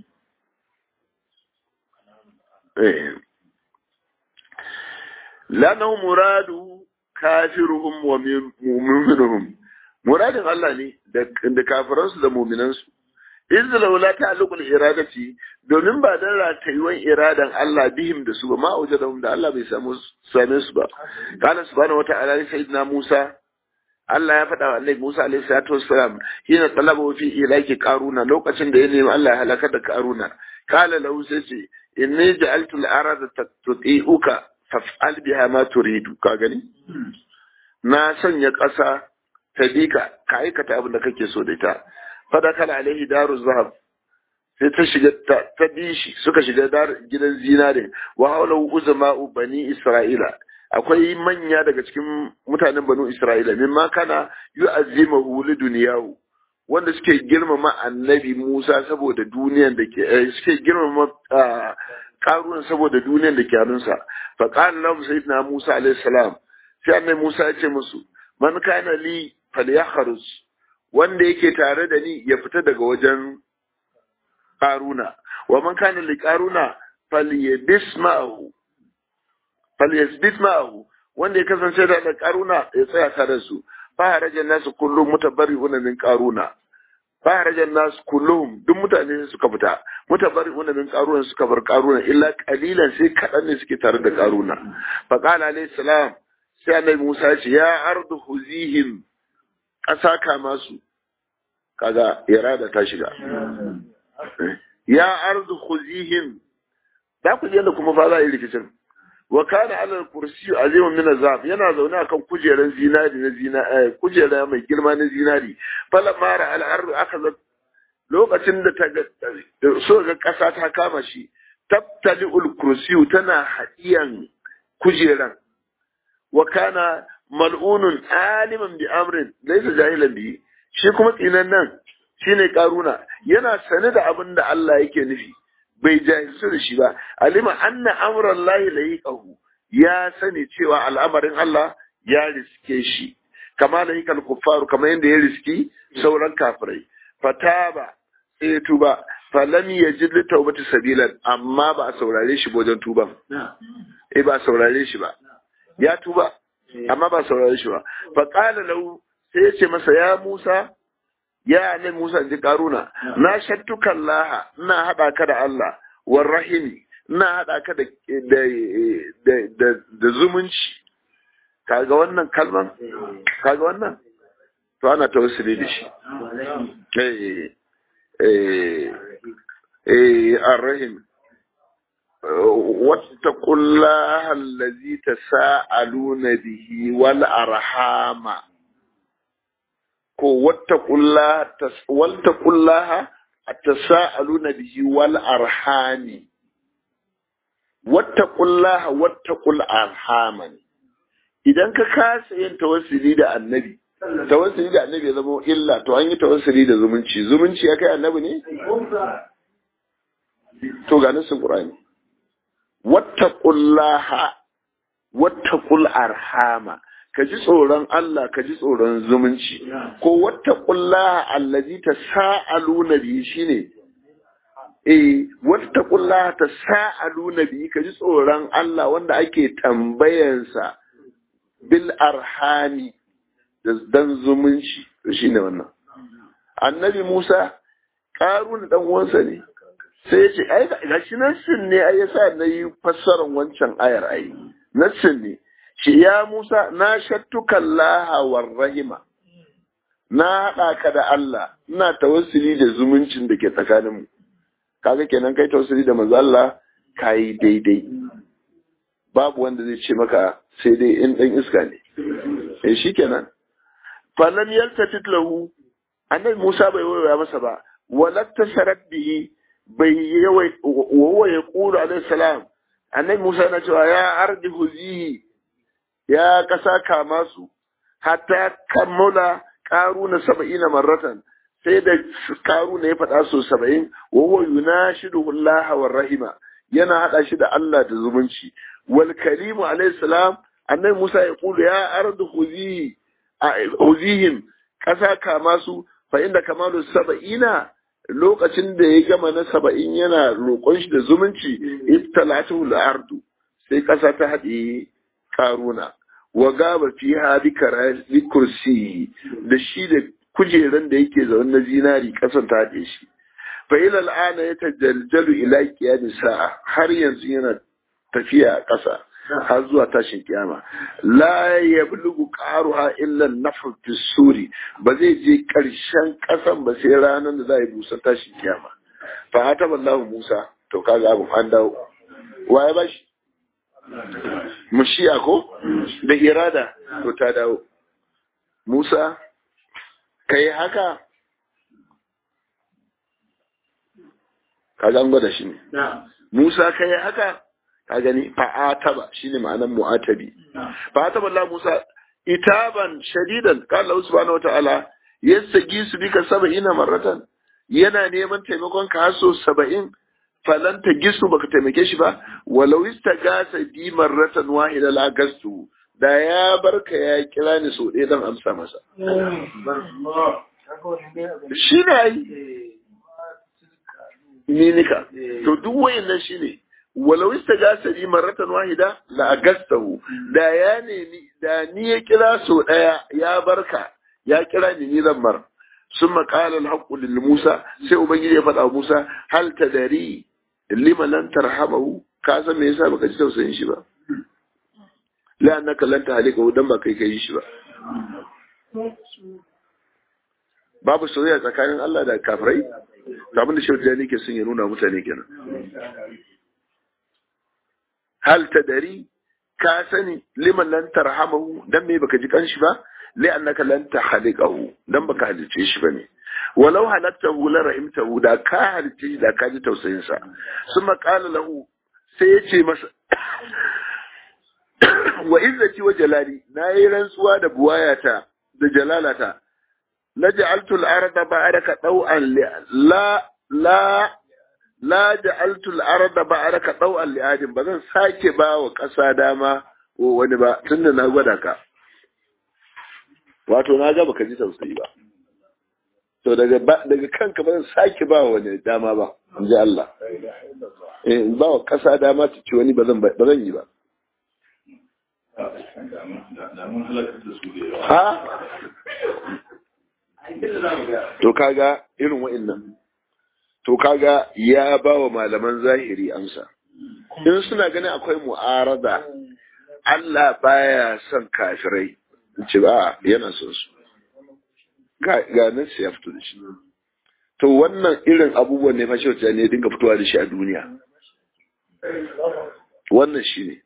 lanahu muradu kafiruhum wa mu'minuhum muradin Allah ne da kafiransu da muminansu iz laula ta'alluqul iradati domin ba dan ratayuwan iradan Allah bihim da su ba ma wajadahum da Allah bai samu same su ba kana subhanahu wata'ala li sayyidina Musa Allah ya faɗa wa Annabi Musa alaihi salatu wassalam hina talaba fi ilaki qaruna lokacin da ya nemi Allah ya halaka da qaruna kala lahu sai ce inni ja'altu al-arada tuti'uka faf'al biha ma turidu ka gani na sanya ƙasa ta bika ka aikata abin da kake so da ita fadakala alaihi daru zahab sai ta shiga ta bi shi suka shiga gidan zinare wa haula uzama'u bani isra'ila akwai manya daga cikin mutanen banu isra'ila mimma kana yu'azzimahu li dunyahu wanda suke girmama annabi Musa saboda duniyan da ke suke girmama karuwan saboda duniyan da ke hannunsa fa qala lahu sayyidina Musa alaihi salam sai annabi Musa ya ce musu man kana li falyakhruj wanda yake tare da ni ya fita daga wajen karuna wa man kana li karuna falyabis ma'ahu falyasbit ma'ahu wanda ya kasance da karuna ya tsaya tare su fa harajan nasu kullum mutabarri'una min karuna fa harajan nasu kullum duk mutane suka fita mutabarri'una min karuna suka bar karuna illa qalilan sai kadan ne suke tare da karuna fa qala alayhi salam sai annabi Musa ya ce ya ardu huzihim ƙasa kama su kaga irada ta shiga ya ardu khuzihim da ku je da kuma fa za a yi rikicin wa kana ala kursi azimun min azab yana zaune akan kujeran zinari na zina kujera mai girma na zinari fala mara al ardu akhadha lokacin da ta so ga ƙasa ta kama shi tabtali ul kursi tana hadiyan kujeran wa kana mal'unun aliman bi amrin laysa jahilan bi shi kuma tsinan nan shine karuna yana sane da abin da Allah yake nufi bai jahilci da shi ba alima anna amran lahi lahiqahu ya sani cewa al'amarin Allah ya riske shi kama lahiqal kuffaru kama yanda ya riski sauran kafirai fataba sai ya tuba falam yajid li tawbati sabilan amma ba a saurare shi wajen tuban eh ba a saurare shi ba ya tuba amma ba saurare shi ba fa qala lahu sai ya ce masa ya Musa ya ne Musa ji karuna na shattuka Allah ina hada ka da Allah war rahimi ina hada ka da da da da zumunci kaga wannan kalman kaga wannan to ana tawassuli da shi eh eh eh arrahim واتقوا الله الذي تساءلون به والأرحام ko wattaqullaha tasaaluna bihi wal arhami wattaqullaha wattaqul arhama idan ka kasa yin tawassuli da annabi tawassuli da annabi ya zama illa to an yi tawassuli da zumunci zumunci ya kai annabi ne to ga nasin qur'ani wattaqullaha wattaqul arhama ka ji tsoron Allah ka ji tsoron zumunci ko wattaqullaha allazi tasaaluna bi shine eh wattaqullaha tasaaluna bi ka ji tsoron Allah wanda ake tambayansa bil arhami dan zumunci shine wannan annabi Musa karun dan uwansa ne sai ya ce ai ga shi nassin ne ai yasa na yi fassarar wancan ayar ai nassin ne shi ya Musa na shattuka Allah war rahima na haɗa ka da Allah ina tawassuli da zumuncin da ke tsakaninmu kaga kenan kai tawassuli da manzo Allah kai daidai babu wanda zai ce maka sai dai in dan iska ne eh shikenan falam yaltatit lahu annabi Musa bai waya masa ba walatta sharat bihi bai yawai wa ya kula alaihi salam annabi Musa na cewa ya ardi huzihi ya kasa kama su hatta kammala karuna saba'ina marratan sai da karuna ya faɗa so saba'in wa huwa yunashidu Allah wa rahima yana hada shi da Allah da zumunci wal kalimu alaihi salam annabi Musa ya kula ya ardi huzihi huzihim kasa kama su fa inda kamalu saba'ina lokacin da ya gama na saba'in yana roƙon shi da zumunci ibtalatu al-ardu sai ƙasa ta haɗe karuna wa gaba fi hadi karasi kursi da shi da kujeran da yake zaune na zinari ƙasan ta haɗe shi fa ila al'ana yatajaljalu ila qiyam sa'a har yanzu yana tafiya a ƙasa har zuwa tashin kiyama la yablugu qaruha illa an-nafr fi suri ba zai je ƙarshen ƙasan ba sai ranar da za a yi busan tashin kiyama fa hata wallahu Musa to kaga abu an dawo waye ba shi mushiya ko da irada to ta dawo Musa kai haka kaga an gwada shi ne Musa kai haka ka gani fa'ataba shine ma'anar mu'atabi fa'ataba Allah Musa itaban shadidan qala Allah subhanahu wataala yastagi su bika sab'ina marratan yana neman taimakon ka haso saba'in falan ta gisu baka taimake shi ba walau istagasa bi marratan wahida la gastu da ya barka ya kira ni so ɗaya dan amsa masa shi ne ai minika to duk wayannan shine walau istagasa bi marratan wahida la agastahu da ya nemi da ni ya kira so daya ya barka ya kira ni ni zan mar ثم قال الحق للموسى sai ubangiji ya faɗa Musa hal tadari lima lan tarhamahu ka san me yasa baka ji tausayin shi ba la annaka lan tahlika dan ba kai kai shi ba babu soyayya tsakanin Allah da kafirai to abin da shautu ne ke son ya nuna mutane kenan hal tadari ka sani liman lan tarhamahu dan me baka ji kanshi ba li annaka lan tahliqahu dan baka halice shi bane walau halaktahu la rahimtahu da ka halice shi da ka ji tausayin sa summa qala lahu sai ya ce masa wa izzati wa jalali nayi rantsuwa da buwayata da jalalata la ja'altu al-arda ba'daka daw'an la la la ja'altu al-arda ba'daka daw'an li adin bazan sake ba wa kasa dama ko wani ba tunda na gwada ka wato na ga baka ji tausayi ba to daga daga kanka ba zan sake ba wani dama ba in ji Allah eh in ba wa kasa dama ta ci wani ba zan ba zan yi ba ha to kaga irin wa'annan to kaga ya ba wa malaman zahiri amsa in suna ganin akwai mu'arada Allah baya son kafirai ce ba yana son su ga nan sai ya fito da shi to wannan irin abubuwan ne fashe wata ne dinga fitowa da shi a duniya wannan shi ne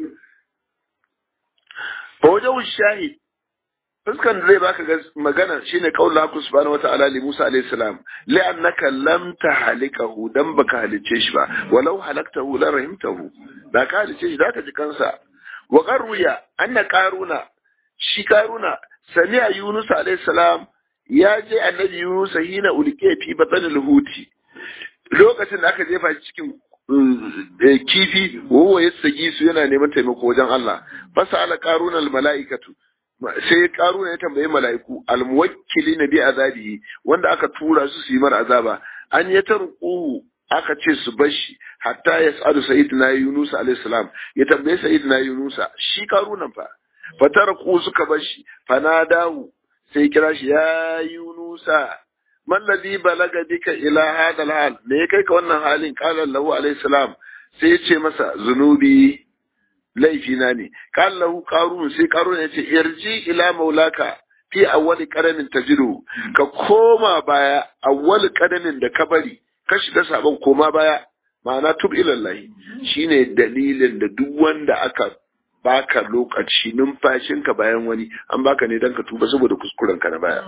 fa wajen shahid fuskan da zai baka magana shine qaul Allah subhanahu wa ta'ala li Musa alayhi salam li annaka lam tahlikahu dan baka halice shi ba walau halaktahu la rahimtahu da ka halice shi zaka ji kansa wa qarruya anna qaruna shi karuna sami a Yunus salam ya je annabi Yunus hina ulke fi batsanil huti lokacin da aka jefa shi cikin kifi wawa ya sagi su yana neman taimako wajen Allah fasa ala karuna al mala'ikatu sai karuna ya tambayi mala'iku al muwakkili na bi azabihi wanda aka tura su su yi mara azaba an ya tarquhu aka ce su bashi hatta yas'alu sayyidina Yunus alayhi salam ya tambaye sayyidina Yunus shi karunan fa fatar ku suka bar shi fanadahu sai kira shi ya yunusa man ladhi balaga bika ila hada alhal me kai ka wannan halin qala lahu alayhi salam sai ya ce masa zunubi laifina ne qala lahu qarun sai qarun ya ce irji ila maulaka fi awwali qadamin tajidu ka koma baya awwal qadamin da ka bari ka shiga sabon koma baya ma'ana tub ilallahi shine dalilin da duk wanda aka baka lokaci numfashinka bayan wani an baka ne don ka tuba saboda kuskuren ka na baya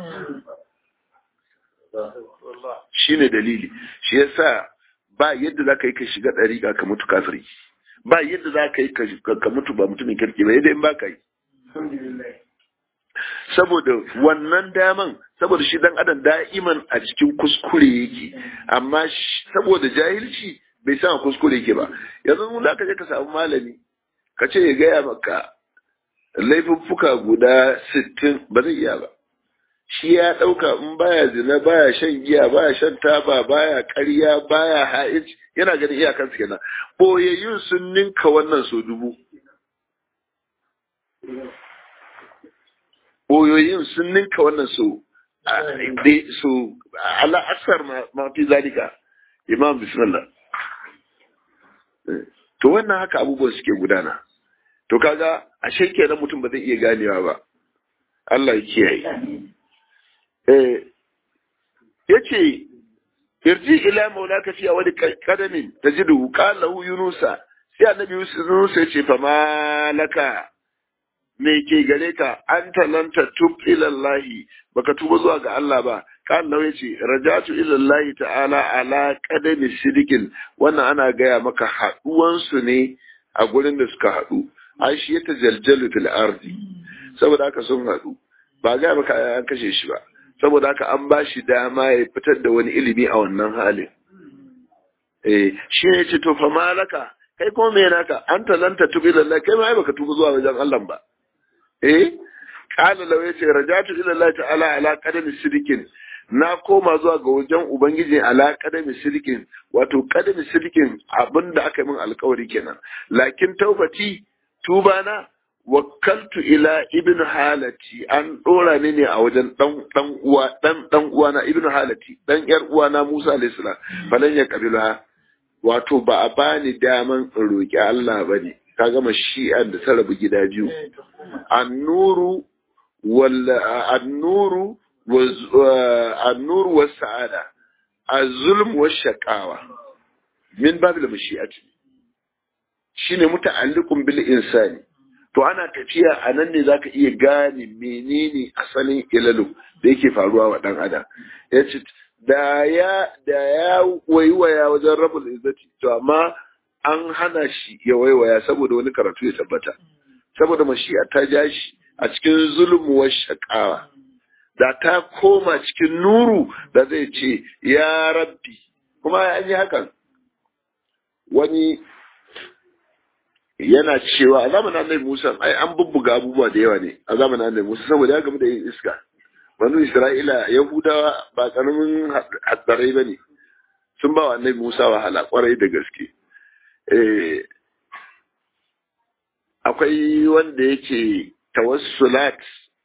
shine dalili shi yasa ba yadda za ka yi ka shiga ɗariƙa ka mutu kafiri ba yadda za ka yi ka mutu ba mutumin kirki ba yadda in ba ka yi saboda wannan daman saboda shi dan adam da'iman a cikin kuskure yake amma saboda jahilci bai san kuskure yake ba yanzu mun da ka je ka samu malami ka ce ya gaya maka laifuffuka guda sittin ba zai iya ba shi ya ɗauka in baya zina baya shan giya baya shan taba baya ƙarya baya ha'ij yana ganin iyakansu kenan boyayyun sun ninka wannan so dubu boyoyin sun ninka wannan so so ala asar ma fi zalika imam bismillah to wannan haka abubuwan suke gudana to kaga ashe kenan mutum ba zai iya ganewa ba Allah ya kiyaye eh yace irji ila maulaka fi wani kadamin tajidu qala lahu yunusa sai annabi yusuf yace fa malaka me ke gare ka an talanta tub ilallahi baka tuba zuwa ga Allah ba kan lau yace rajatu ilallahi ta'ala ala qadami sidikin wannan ana gaya maka haduwan su ne a gurin da suka hadu ai shi ya tajaljalu fil ardi saboda haka sun hadu ba ga maka an kashe shi ba saboda haka an ba shi dama ya fitar da wani ilimi a wannan halin eh shi ne ce to fa malaka kai kuma me naka an talanta tubi lillahi kai ma ai baka tuba zuwa wajen Allah ba eh qala law yace rajatu ila Allah ta'ala ala qadami sidikin na koma zuwa ga wajen ubangiji ala qadami sidikin wato qadami sidikin abinda aka yi min alkawari kenan lakin taubati tuba na wakkaltu ila ibn halati an dora ni ne a wajen dan dan uwa dan dan uwa na ibn halati dan yar uwa na Musa alayhi salam falan ya kabila wato ba a bani daman in roki Allah bane ka gama shi'an da ta rabu gida biyu annuru wal annuru annuru was sa'ada az-zulm was shaqawa min babil mashi'ati shine muta'alliqun bil insani to ana tafiya a nan ne zaka iya gane menene asalin ilalu da yake faruwa wa dan adam yace da ya da ya waiwaya wajen rabul izzati to amma an hana shi ya waiwaya saboda wani karatu ya tabbata saboda mashi'a ta ja shi a cikin zulmu wa shaqawa da ta koma cikin nuru da zai ce ya rabbi kuma an yi hakan wani yana cewa a zamanin annabi Musa ai an bubbuga abubuwa da yawa ne a zamanin annabi Musa saboda ya gamu da yin iska banu Isra'ila Yahudawa ba karamin haddarai bane sun ba wa annabi Musa wahala kwarai da gaske eh akwai wanda yake tawassulat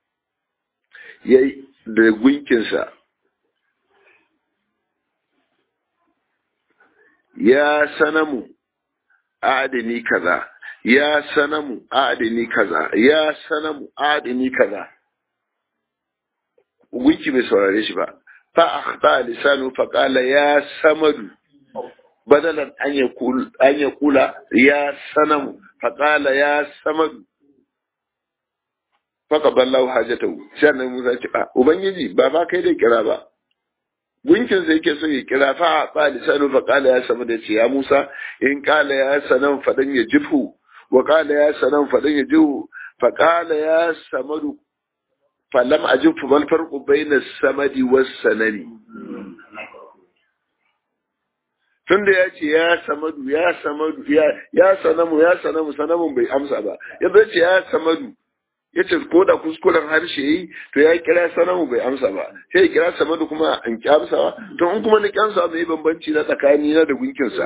yayi da gunkinsa ya sanamu adini kaza ya sanamu adini kaza ya sanamu adini kaza gunki bai saurare shi ba fa akhta lisanu fa qala ya samadu badalan an yakul an yakula ya sanamu fa qala ya samadu fa qaballahu hajatahu sai annabi Musa ce ubangiji ba ba kai da kira ba gunkin sai yake so ya kira fa ba lisanu fa qala ya samu da ce ya Musa in qala ya sanan fadan ya jifu wa qala ya sanan fadan ya jifu fa qala ya samadu falam ajifu bal farqu bayna samadi was sanani tunda ya ce ya samadu ya samadu ya ya sanamu ya sanamu sanamun bai amsa ba ya ce ya samadu ya ce ko da kuskuren harshe yi to ya kira sanamu bai amsa ba sai ya kira samadu kuma an ki amsawa to in kuma ni kyansa mai bambanci na tsakani na da gunkinsa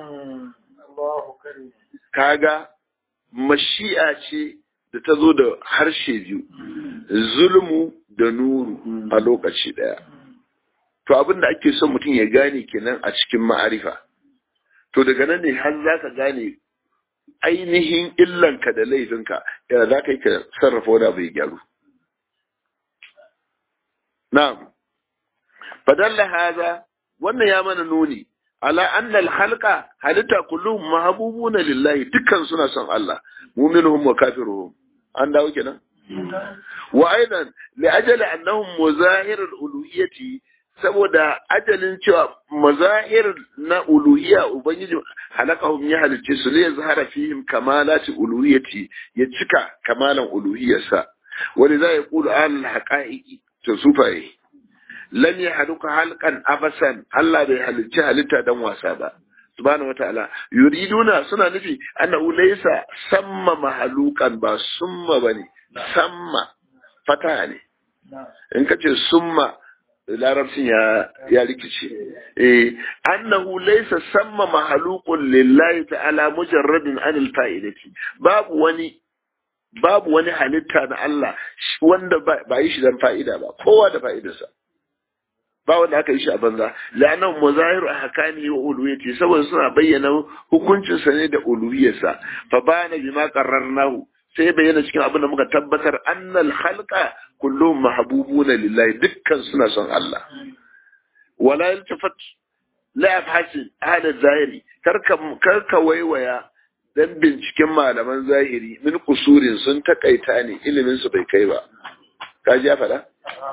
kaga mashi'a ce da ta zo da harshe biyu zulmu da nuru a lokaci daya to abin da ake son mutum ya gane kenan a cikin ma'arifa to daga nan ne har za ka gane ainihin illanka da laifinka yana za ka yi ka sarrafa wani abu ya gyaru. Na'am, fadalla haza wannan ya mana nuni, ala annal halka halitta kullum mahabubuna lillahi dukkan suna son Allah, muminuhum wa kafiruhum. An dawo kenan? Wa aidan li ajali annahum muzahirul uluhiyyati saboda ajalin cewa mazahir na uluhiyya ubangiji halakahum ya halicce su ne zahara fihim kamalati uluhiyyati ya cika kamalan uluhiyyarsa wani za ya kulu al haqaiqi to sufaye lam yahluka halqan abasan Allah bai halicci halitta dan wasa ba subhanahu wataala yuriduna suna nufi annahu laysa samma mahalukan ba summa bane samma fata ne in kace summa larabcin ya ya rikice eh annahu laysa samma mahaluqun lillahi ta'ala mujarradin anil fa'idati babu wani babu wani halitta na Allah wanda ba yi shi dan fa'ida ba kowa da fa'idarsa ba wanda aka yi shi a banza la'annahu muzahiru ahkami wa uluhiyyati saboda suna bayyana hukuncin sa ne da uluhiyyarsa fa bana bima qarrarnahu sai bayyana cikin abin da muka tabbatar annal khalqa kullum mahbubuna lillahi dukkan suna son Allah wala yaltafat la afhasin hada zahiri karka karka waiwaya dan binciken malaman zahiri min kusurin sun takaita ne ilimin su bai kai ba ka ji ya faɗa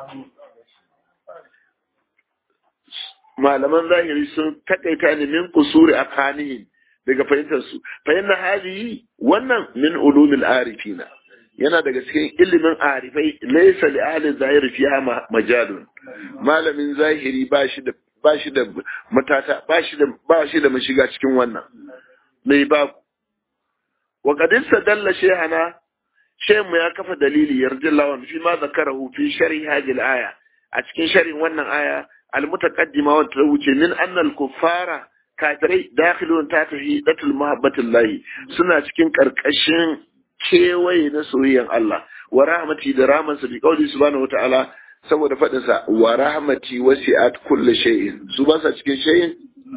malaman zahiri sun takaita ne min kusuri a kanihin daga fahimtar su fahimta hali wannan min ulumil arifina yana daga cikin ilimin arifai laysa li ahli zahiri fiha majalun malamin zahiri ba shi da ba shi da matata ba shi da ba shi da mashiga cikin wannan mai babu wa qad dalla shaykhana shaykh ya kafa dalili yarjillawan fi ma zakarahu fi sharhi hadhihi al-aya a cikin sharhin wannan aya المتقدمة وتوجه من أن الكفار كافري داخلون تحت هيئة المحبة الله سنة cikin ƙarƙashin kewaye na soyayyan Allah wa rahmati da ramansa bi qauli subhanahu wataala saboda faɗin sa wa rahmati wasi'at kulli shay'in su ba sa cikin shay'in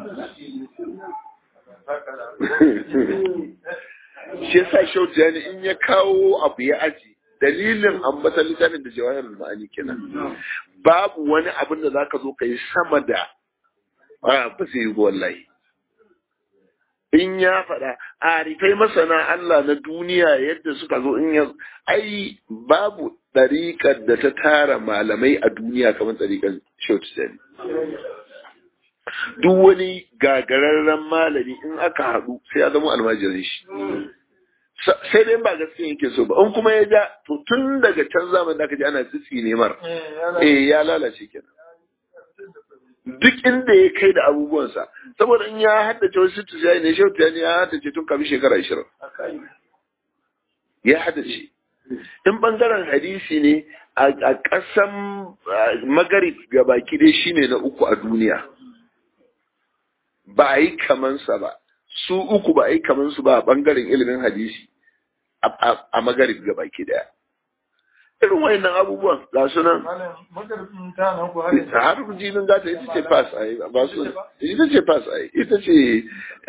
shi yasa shautiyani in ya kawo abu ya aji dalilin ambatan littafin da jawahir ma'ani kenan babu wani abin da zaka zo ka yi sama da a ba sai yi wallahi in ya faɗa arifai masana Allah na duniya yadda suka zo in ya ai babu ɗariƙar da ta tara malamai a duniya kamar ɗariƙar shautiyani duk wani gagararren malami in aka haɗu sai ya zama almajirin shi sai dai ba gaskiya yake so ba in kuma ya ja to tun daga can zaman da aka ji ana tsitsi ne mar eh ya lalace kenan duk inda ya kai da abubuwansa saboda in ya haddace wasu sittu sai ne shautu ya ya haddace tun kafin shekara ashirin ya haddace in bangaren hadisi ne a ƙasan magarib ga baki dai shine na uku a duniya ba a yi kamansa ba su uku ba a yi kamansu ba a bangaren ilimin hadisi a magarib ga baki daya irin wayannan abubuwan ga su nan har jinin gata ita ce pass a yi ba su ita ce pass a yi ita ce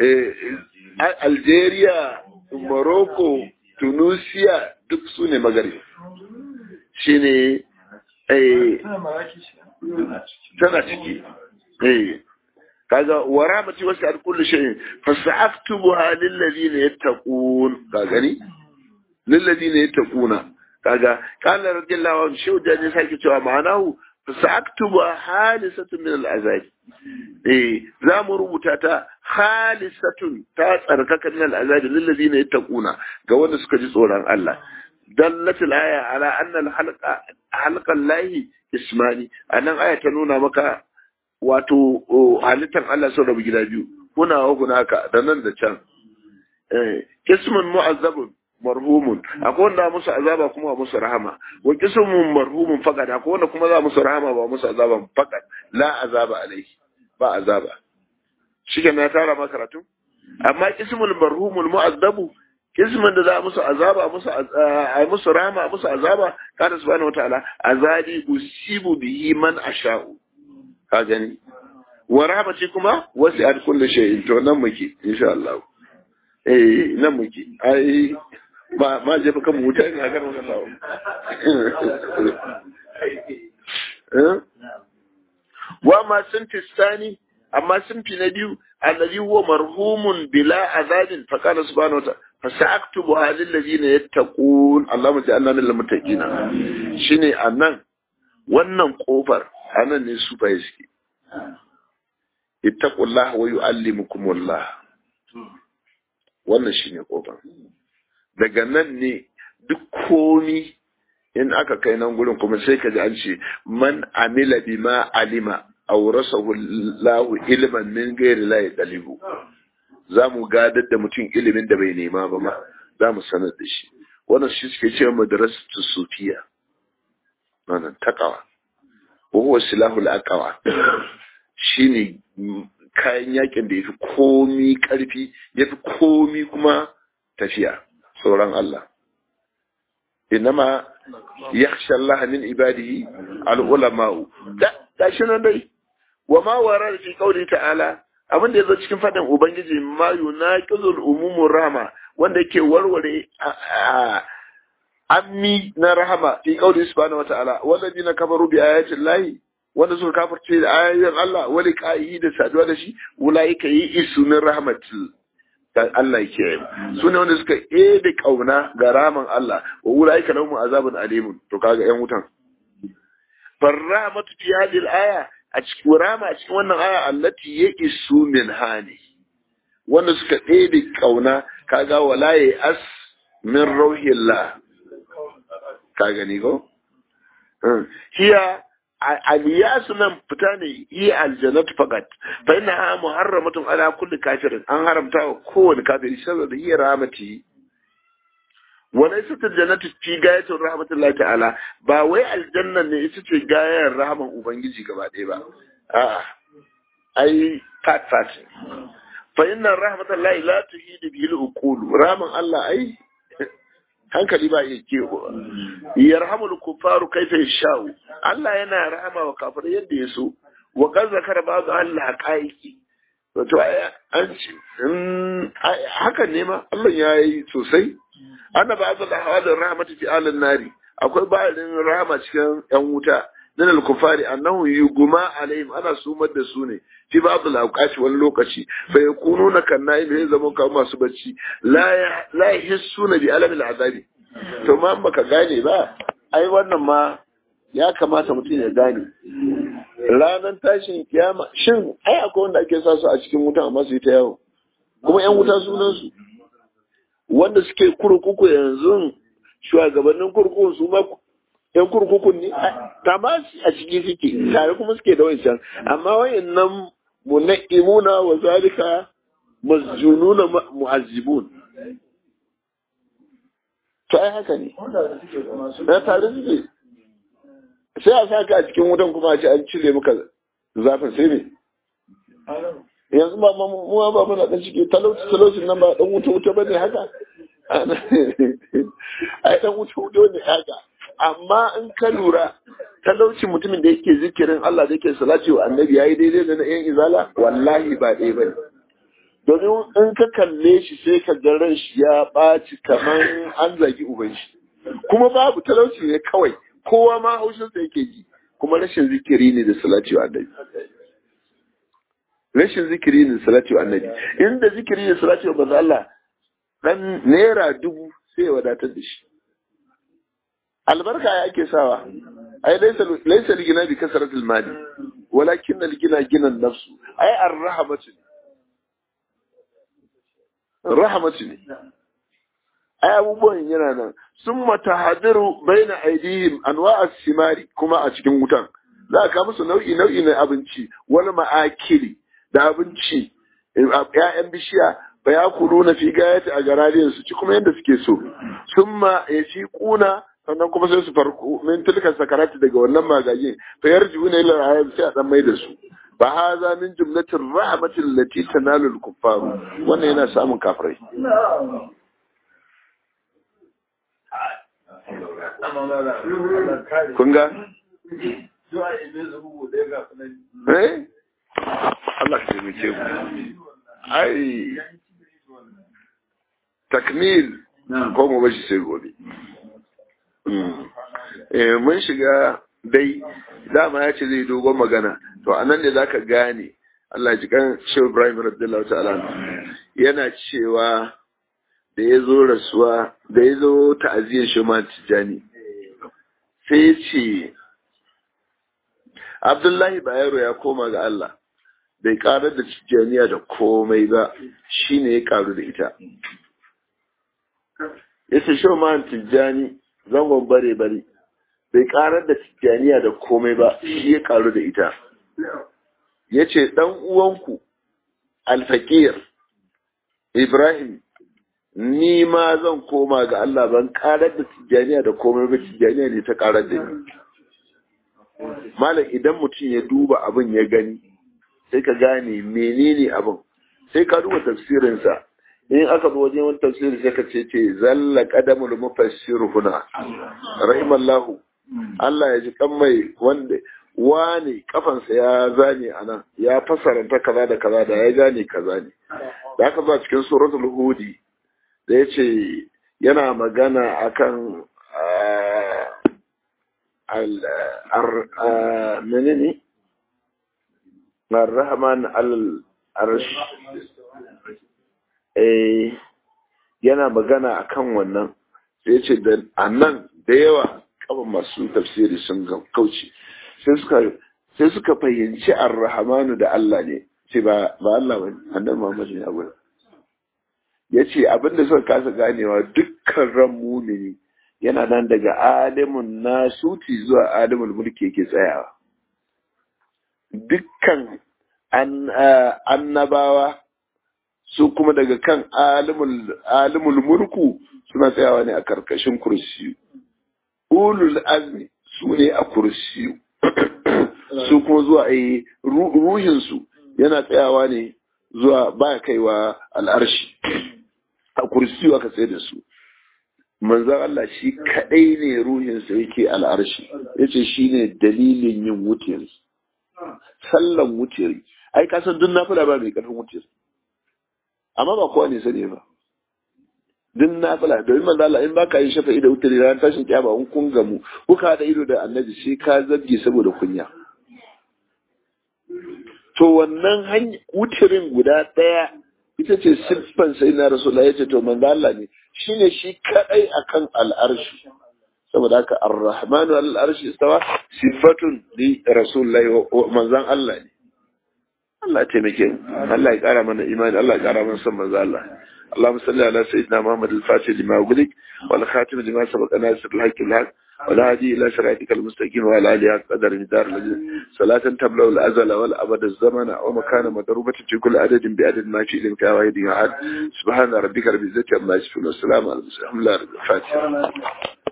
algeria morocco tunisia duk su ne magarib shi ne tana ciki kaga wa rahmati wasi'at kulli shay'in fasa'aktubuha lil ladina yattaqun ka gani lil ladina yattaquna kaga kana radiyallahu anhu shi da ne sai cewa ma'anahu fasa'aktubuha halisatun min al azab eh za mu rubuta ta halisatun ta tsarkaka min al azab lil ladina yattaquna ga wanda suka ji tsoron Allah dallatul aya ala anna al halqa halqan lahi ismani anan aya ta nuna maka wato halittar Allah sun rabu gida biyu kuna wa hunaka da nan da can kismun mu'azzabun marhumun akwai wanda musu azaba kuma musu rahama wa kismun marhumun faqad akwai wanda kuma za musu rahama ba musu azaba faqad la azaba alaihi ba azaba shike na tara ma karatu amma kismun marhumul mu'azzabu kismin da za musu azaba musu a musu rahama musu azaba kana subhanahu wataala azabi usibu bihi man asha'u ka gani wa rahmati kuma wasi'at kulli shay'in to nan muke insha Allah eh nan muke ai ba ma je baka mu wuta ina ganin wannan lawo eh wa ma sunti sani amma sunfi na biyu alladhi huwa marhumun bila azabin fa qala subhanahu wa ta'ala fasaktubu halil ladina yattaqun Allahumma ja'alna minal muttaqina shine anan wannan kofar anan ne su bai suke ittaqullah wa yu'allimukumullah wannan shine kofar daga nan ne duk komi in aka kai nan gurin kuma sai ka ji an ce man amila bima alima awrasahu Allahu ilman min ghairi la yadlibu za mu gadar da mutum ilimin da bai nema ba ma za mu sanar da shi wannan shi suke cewa madrasatu sufiya wannan takawa wa huwa silahul aqwa shine kayan yakin da yafi komi karfi yafi komi kuma tafiya tsoron Allah inama yakhsha Allah min ibadihi al ulama da gashi nan dai wa ma wara fi qawli ta'ala abin da yazo cikin fadin ubangiji ma yunaqizul umumur rahma wanda yake warware ammi na rahama fi qawli subhanahu wa ta'ala walladina kafaru bi ayati llahi wanda suka kafirce da ayoyin Allah wali ka'i da saduwa da shi ulaika yi isumin rahmatil dan Allah ke yi su ne wanda suka ede kauna ga raman Allah wa ulaika lahum azabun alimun to kaga yan wutan farrahmatu fi hadhihi al-aya a cikin rama a cikin wannan aya allati ya isu min hani wanda suka ede kauna kaga wala ya as min rauhillah ka gani ko hiya aliyasu nan fita ne yi aljannatu fakat fa inna ha muharramatun ala kulli kafirin an haramta wa kowane kafiri saboda yi rahmati wa laysa aljannatu fi gayatin rahmatullahi ta'ala ba wai aljanna ne ita ce gayar rahman ubangiji gaba ɗaya ba a'a ai fat fat fa inna rahmatullahi la tuhidu bihi al-uqul rahman Allah ai hankali ba iya kewa yarhamul kufaru kaifa yashau Allah yana rahama wa kafirai yadda ya so wa qad zakara ba'd Allah haqaiqi to an ce hakan ne ma Allah ya yi sosai ana ba'd al-ahwal rahmatu fi alin nari akwai ba'din rahama cikin yan wuta min al-kufari annahu yuguma alaihim ana sumar da su ne fi ba'd al-awqati wani lokaci fa yakununa kan naim ya zama kamar masu bacci la la yahissuna bi alam al-azabi to ma baka gane ba ai wannan ma ya kamata mutum ya gane ranar tashin kiyama shin ai akwai wanda ake sa su a cikin wutan amma su yi ta yawo kuma yan wuta sunan su wanda suke kurkuku yanzu shugabannin kurkukun su ma yan kurkukun ne tamasi a ciki suke tare kuma suke da wancan amma wayannan munaqimuna wa zalika masjununa mu'azzibun to ai haka ne na tare suke sai a saka a cikin wutan kuma a ce an cire maka zafin sai ne yanzu ba mu ba muna dan ciki talauci talauci nan ba dan wuta wuta bane haka ai dan wuta wuta ne haka amma in ka lura talauci mutumin da yake zikirin Allah da yake salati wa annabi yayi daidai da na yan izala wallahi ba ɗaya bane domin in ka kalle shi sai ka ga ran shi ya ɓaci kamar an zagi uban shi kuma babu talauci ne kawai kowa ma haushin sa yake ji kuma rashin zikiri ne da salati wa annabi rashin zikiri ne da salati wa annabi inda zikiri da salati wa manzo Allah dan naira dubu sai ya wadatar da shi albarka ya ake sawa ai laysa laysa ligina bi kasratil mali walakin al-gina gina nafsu ai ar-rahmatu rahamatu ne ai abubuwan yana nan sun matahadiru baina aidihim anwa'a simari kuma a cikin wutan za ka musu nau'i nau'i na abinci wani ma'akili da abinci ƴaƴan bishiya ba ya kulu na fi gayati a garariyar su ci kuma yadda suke so sun ma ya ci kuna sannan kuma sai su farko min tilka sakarati daga wannan magajin fa yarjiuna ila rayab sai a dan mai da su fa haza min jumlatir rahmatil lati tanalu al kuffar wannan yana samun kafirai kun ga eh Allah ya taimake mu ai takmil ko mu bashi sai gobe eh mun shiga dai dama ya ce zai dogon magana to anan ne zaka gane Allah ji kan Shehu Ibrahim radiyallahu ta'ala yana cewa da ya zo rasuwa da ya zo ta'aziyar shi ma tijani sai ya ce Abdullahi Bayero ya koma ga Allah bai karar da tijjaniya da komai ba shi ne ya karu da ita ya ce shi ma tijjani zangon bare bare bai karar da tijjaniya da komai ba shi ya karu da ita ya ce ɗan uwanku alfakir ibrahim ni ma zan koma ga Allah ban karar da tijjaniya da komai ba tijjaniya ne ta karar da ni malam idan mutum ya duba abin ya gani sai ka gane menene abin sai ka duba tafsirinsa in aka zo wajen wani tafsiri sai ka ce ce zalla qadamul mufassir huna rahimallahu Allah ya ji kan mai wanda wane kafansa ya zane a nan ya fasaranta kaza da kaza da ya gane kaza ne da aka ba cikin suratul hudi da ya ce yana magana akan menene ar-rahman al-arsh eh yana magana akan wannan sai ce da anan da yawa kaba masu tafsiri sun kauce sai suka sai suka fahimci ar-rahmanu da Allah ne ce ba ba Allah ba annabi Muhammad ne abu yace abinda suka kasa ganewa dukkan ran mumini yana nan daga alimun nasuti zuwa alimul mulki yake tsayawa dukkan annabawa su kuma daga kan alimul mulku suna tsayawa ne a karkashin kursiyu ulul azmi su ne a kursiyu su kuma zuwa a ruhinsu yana tsayawa ne zuwa ba kaiwa al'arshi a kursiyu aka tsaye da su manzan Allah shi kadai ne ruhinsa yake al'arshi yace shine dalilin yin wutiri sallan wutiri ai ka san duk nafila ba mai karfin wutiri amma ba kowa ne sani ba duk nafila domin manzo Allah in baka yin shafa'i da wutiri ran tashin kiyama in kun gamu kuka hada ido da annabi sai ka zabge saboda kunya to wannan wutirin guda daya ita ce siffan sai na rasulullah ya ce to manzo Allah ne shine shi kadai akan al'arshi saboda haka ar-rahmanu al-arshi istawa sifatun li rasulullah wa manzon Allah ne Allah taimake mu Allah ya kara mana imani Allah ya kara mana son manzo Allah اللهم صل على سيدنا محمد الفاتح لما أغلق والخاتم لما سبق ناصر الحق بالحق والهادي إلى صراطك المستقيم وعلى آله قدر مدار صلاة تبلغ الأزل والأبد الزمن ومكان مضروبة في كل عدد بعدد ما في إلمك واحد أحد سبحان ربك رب العزة عما يصفون والسلام على المرسلين الحمد لله رب الفاتحة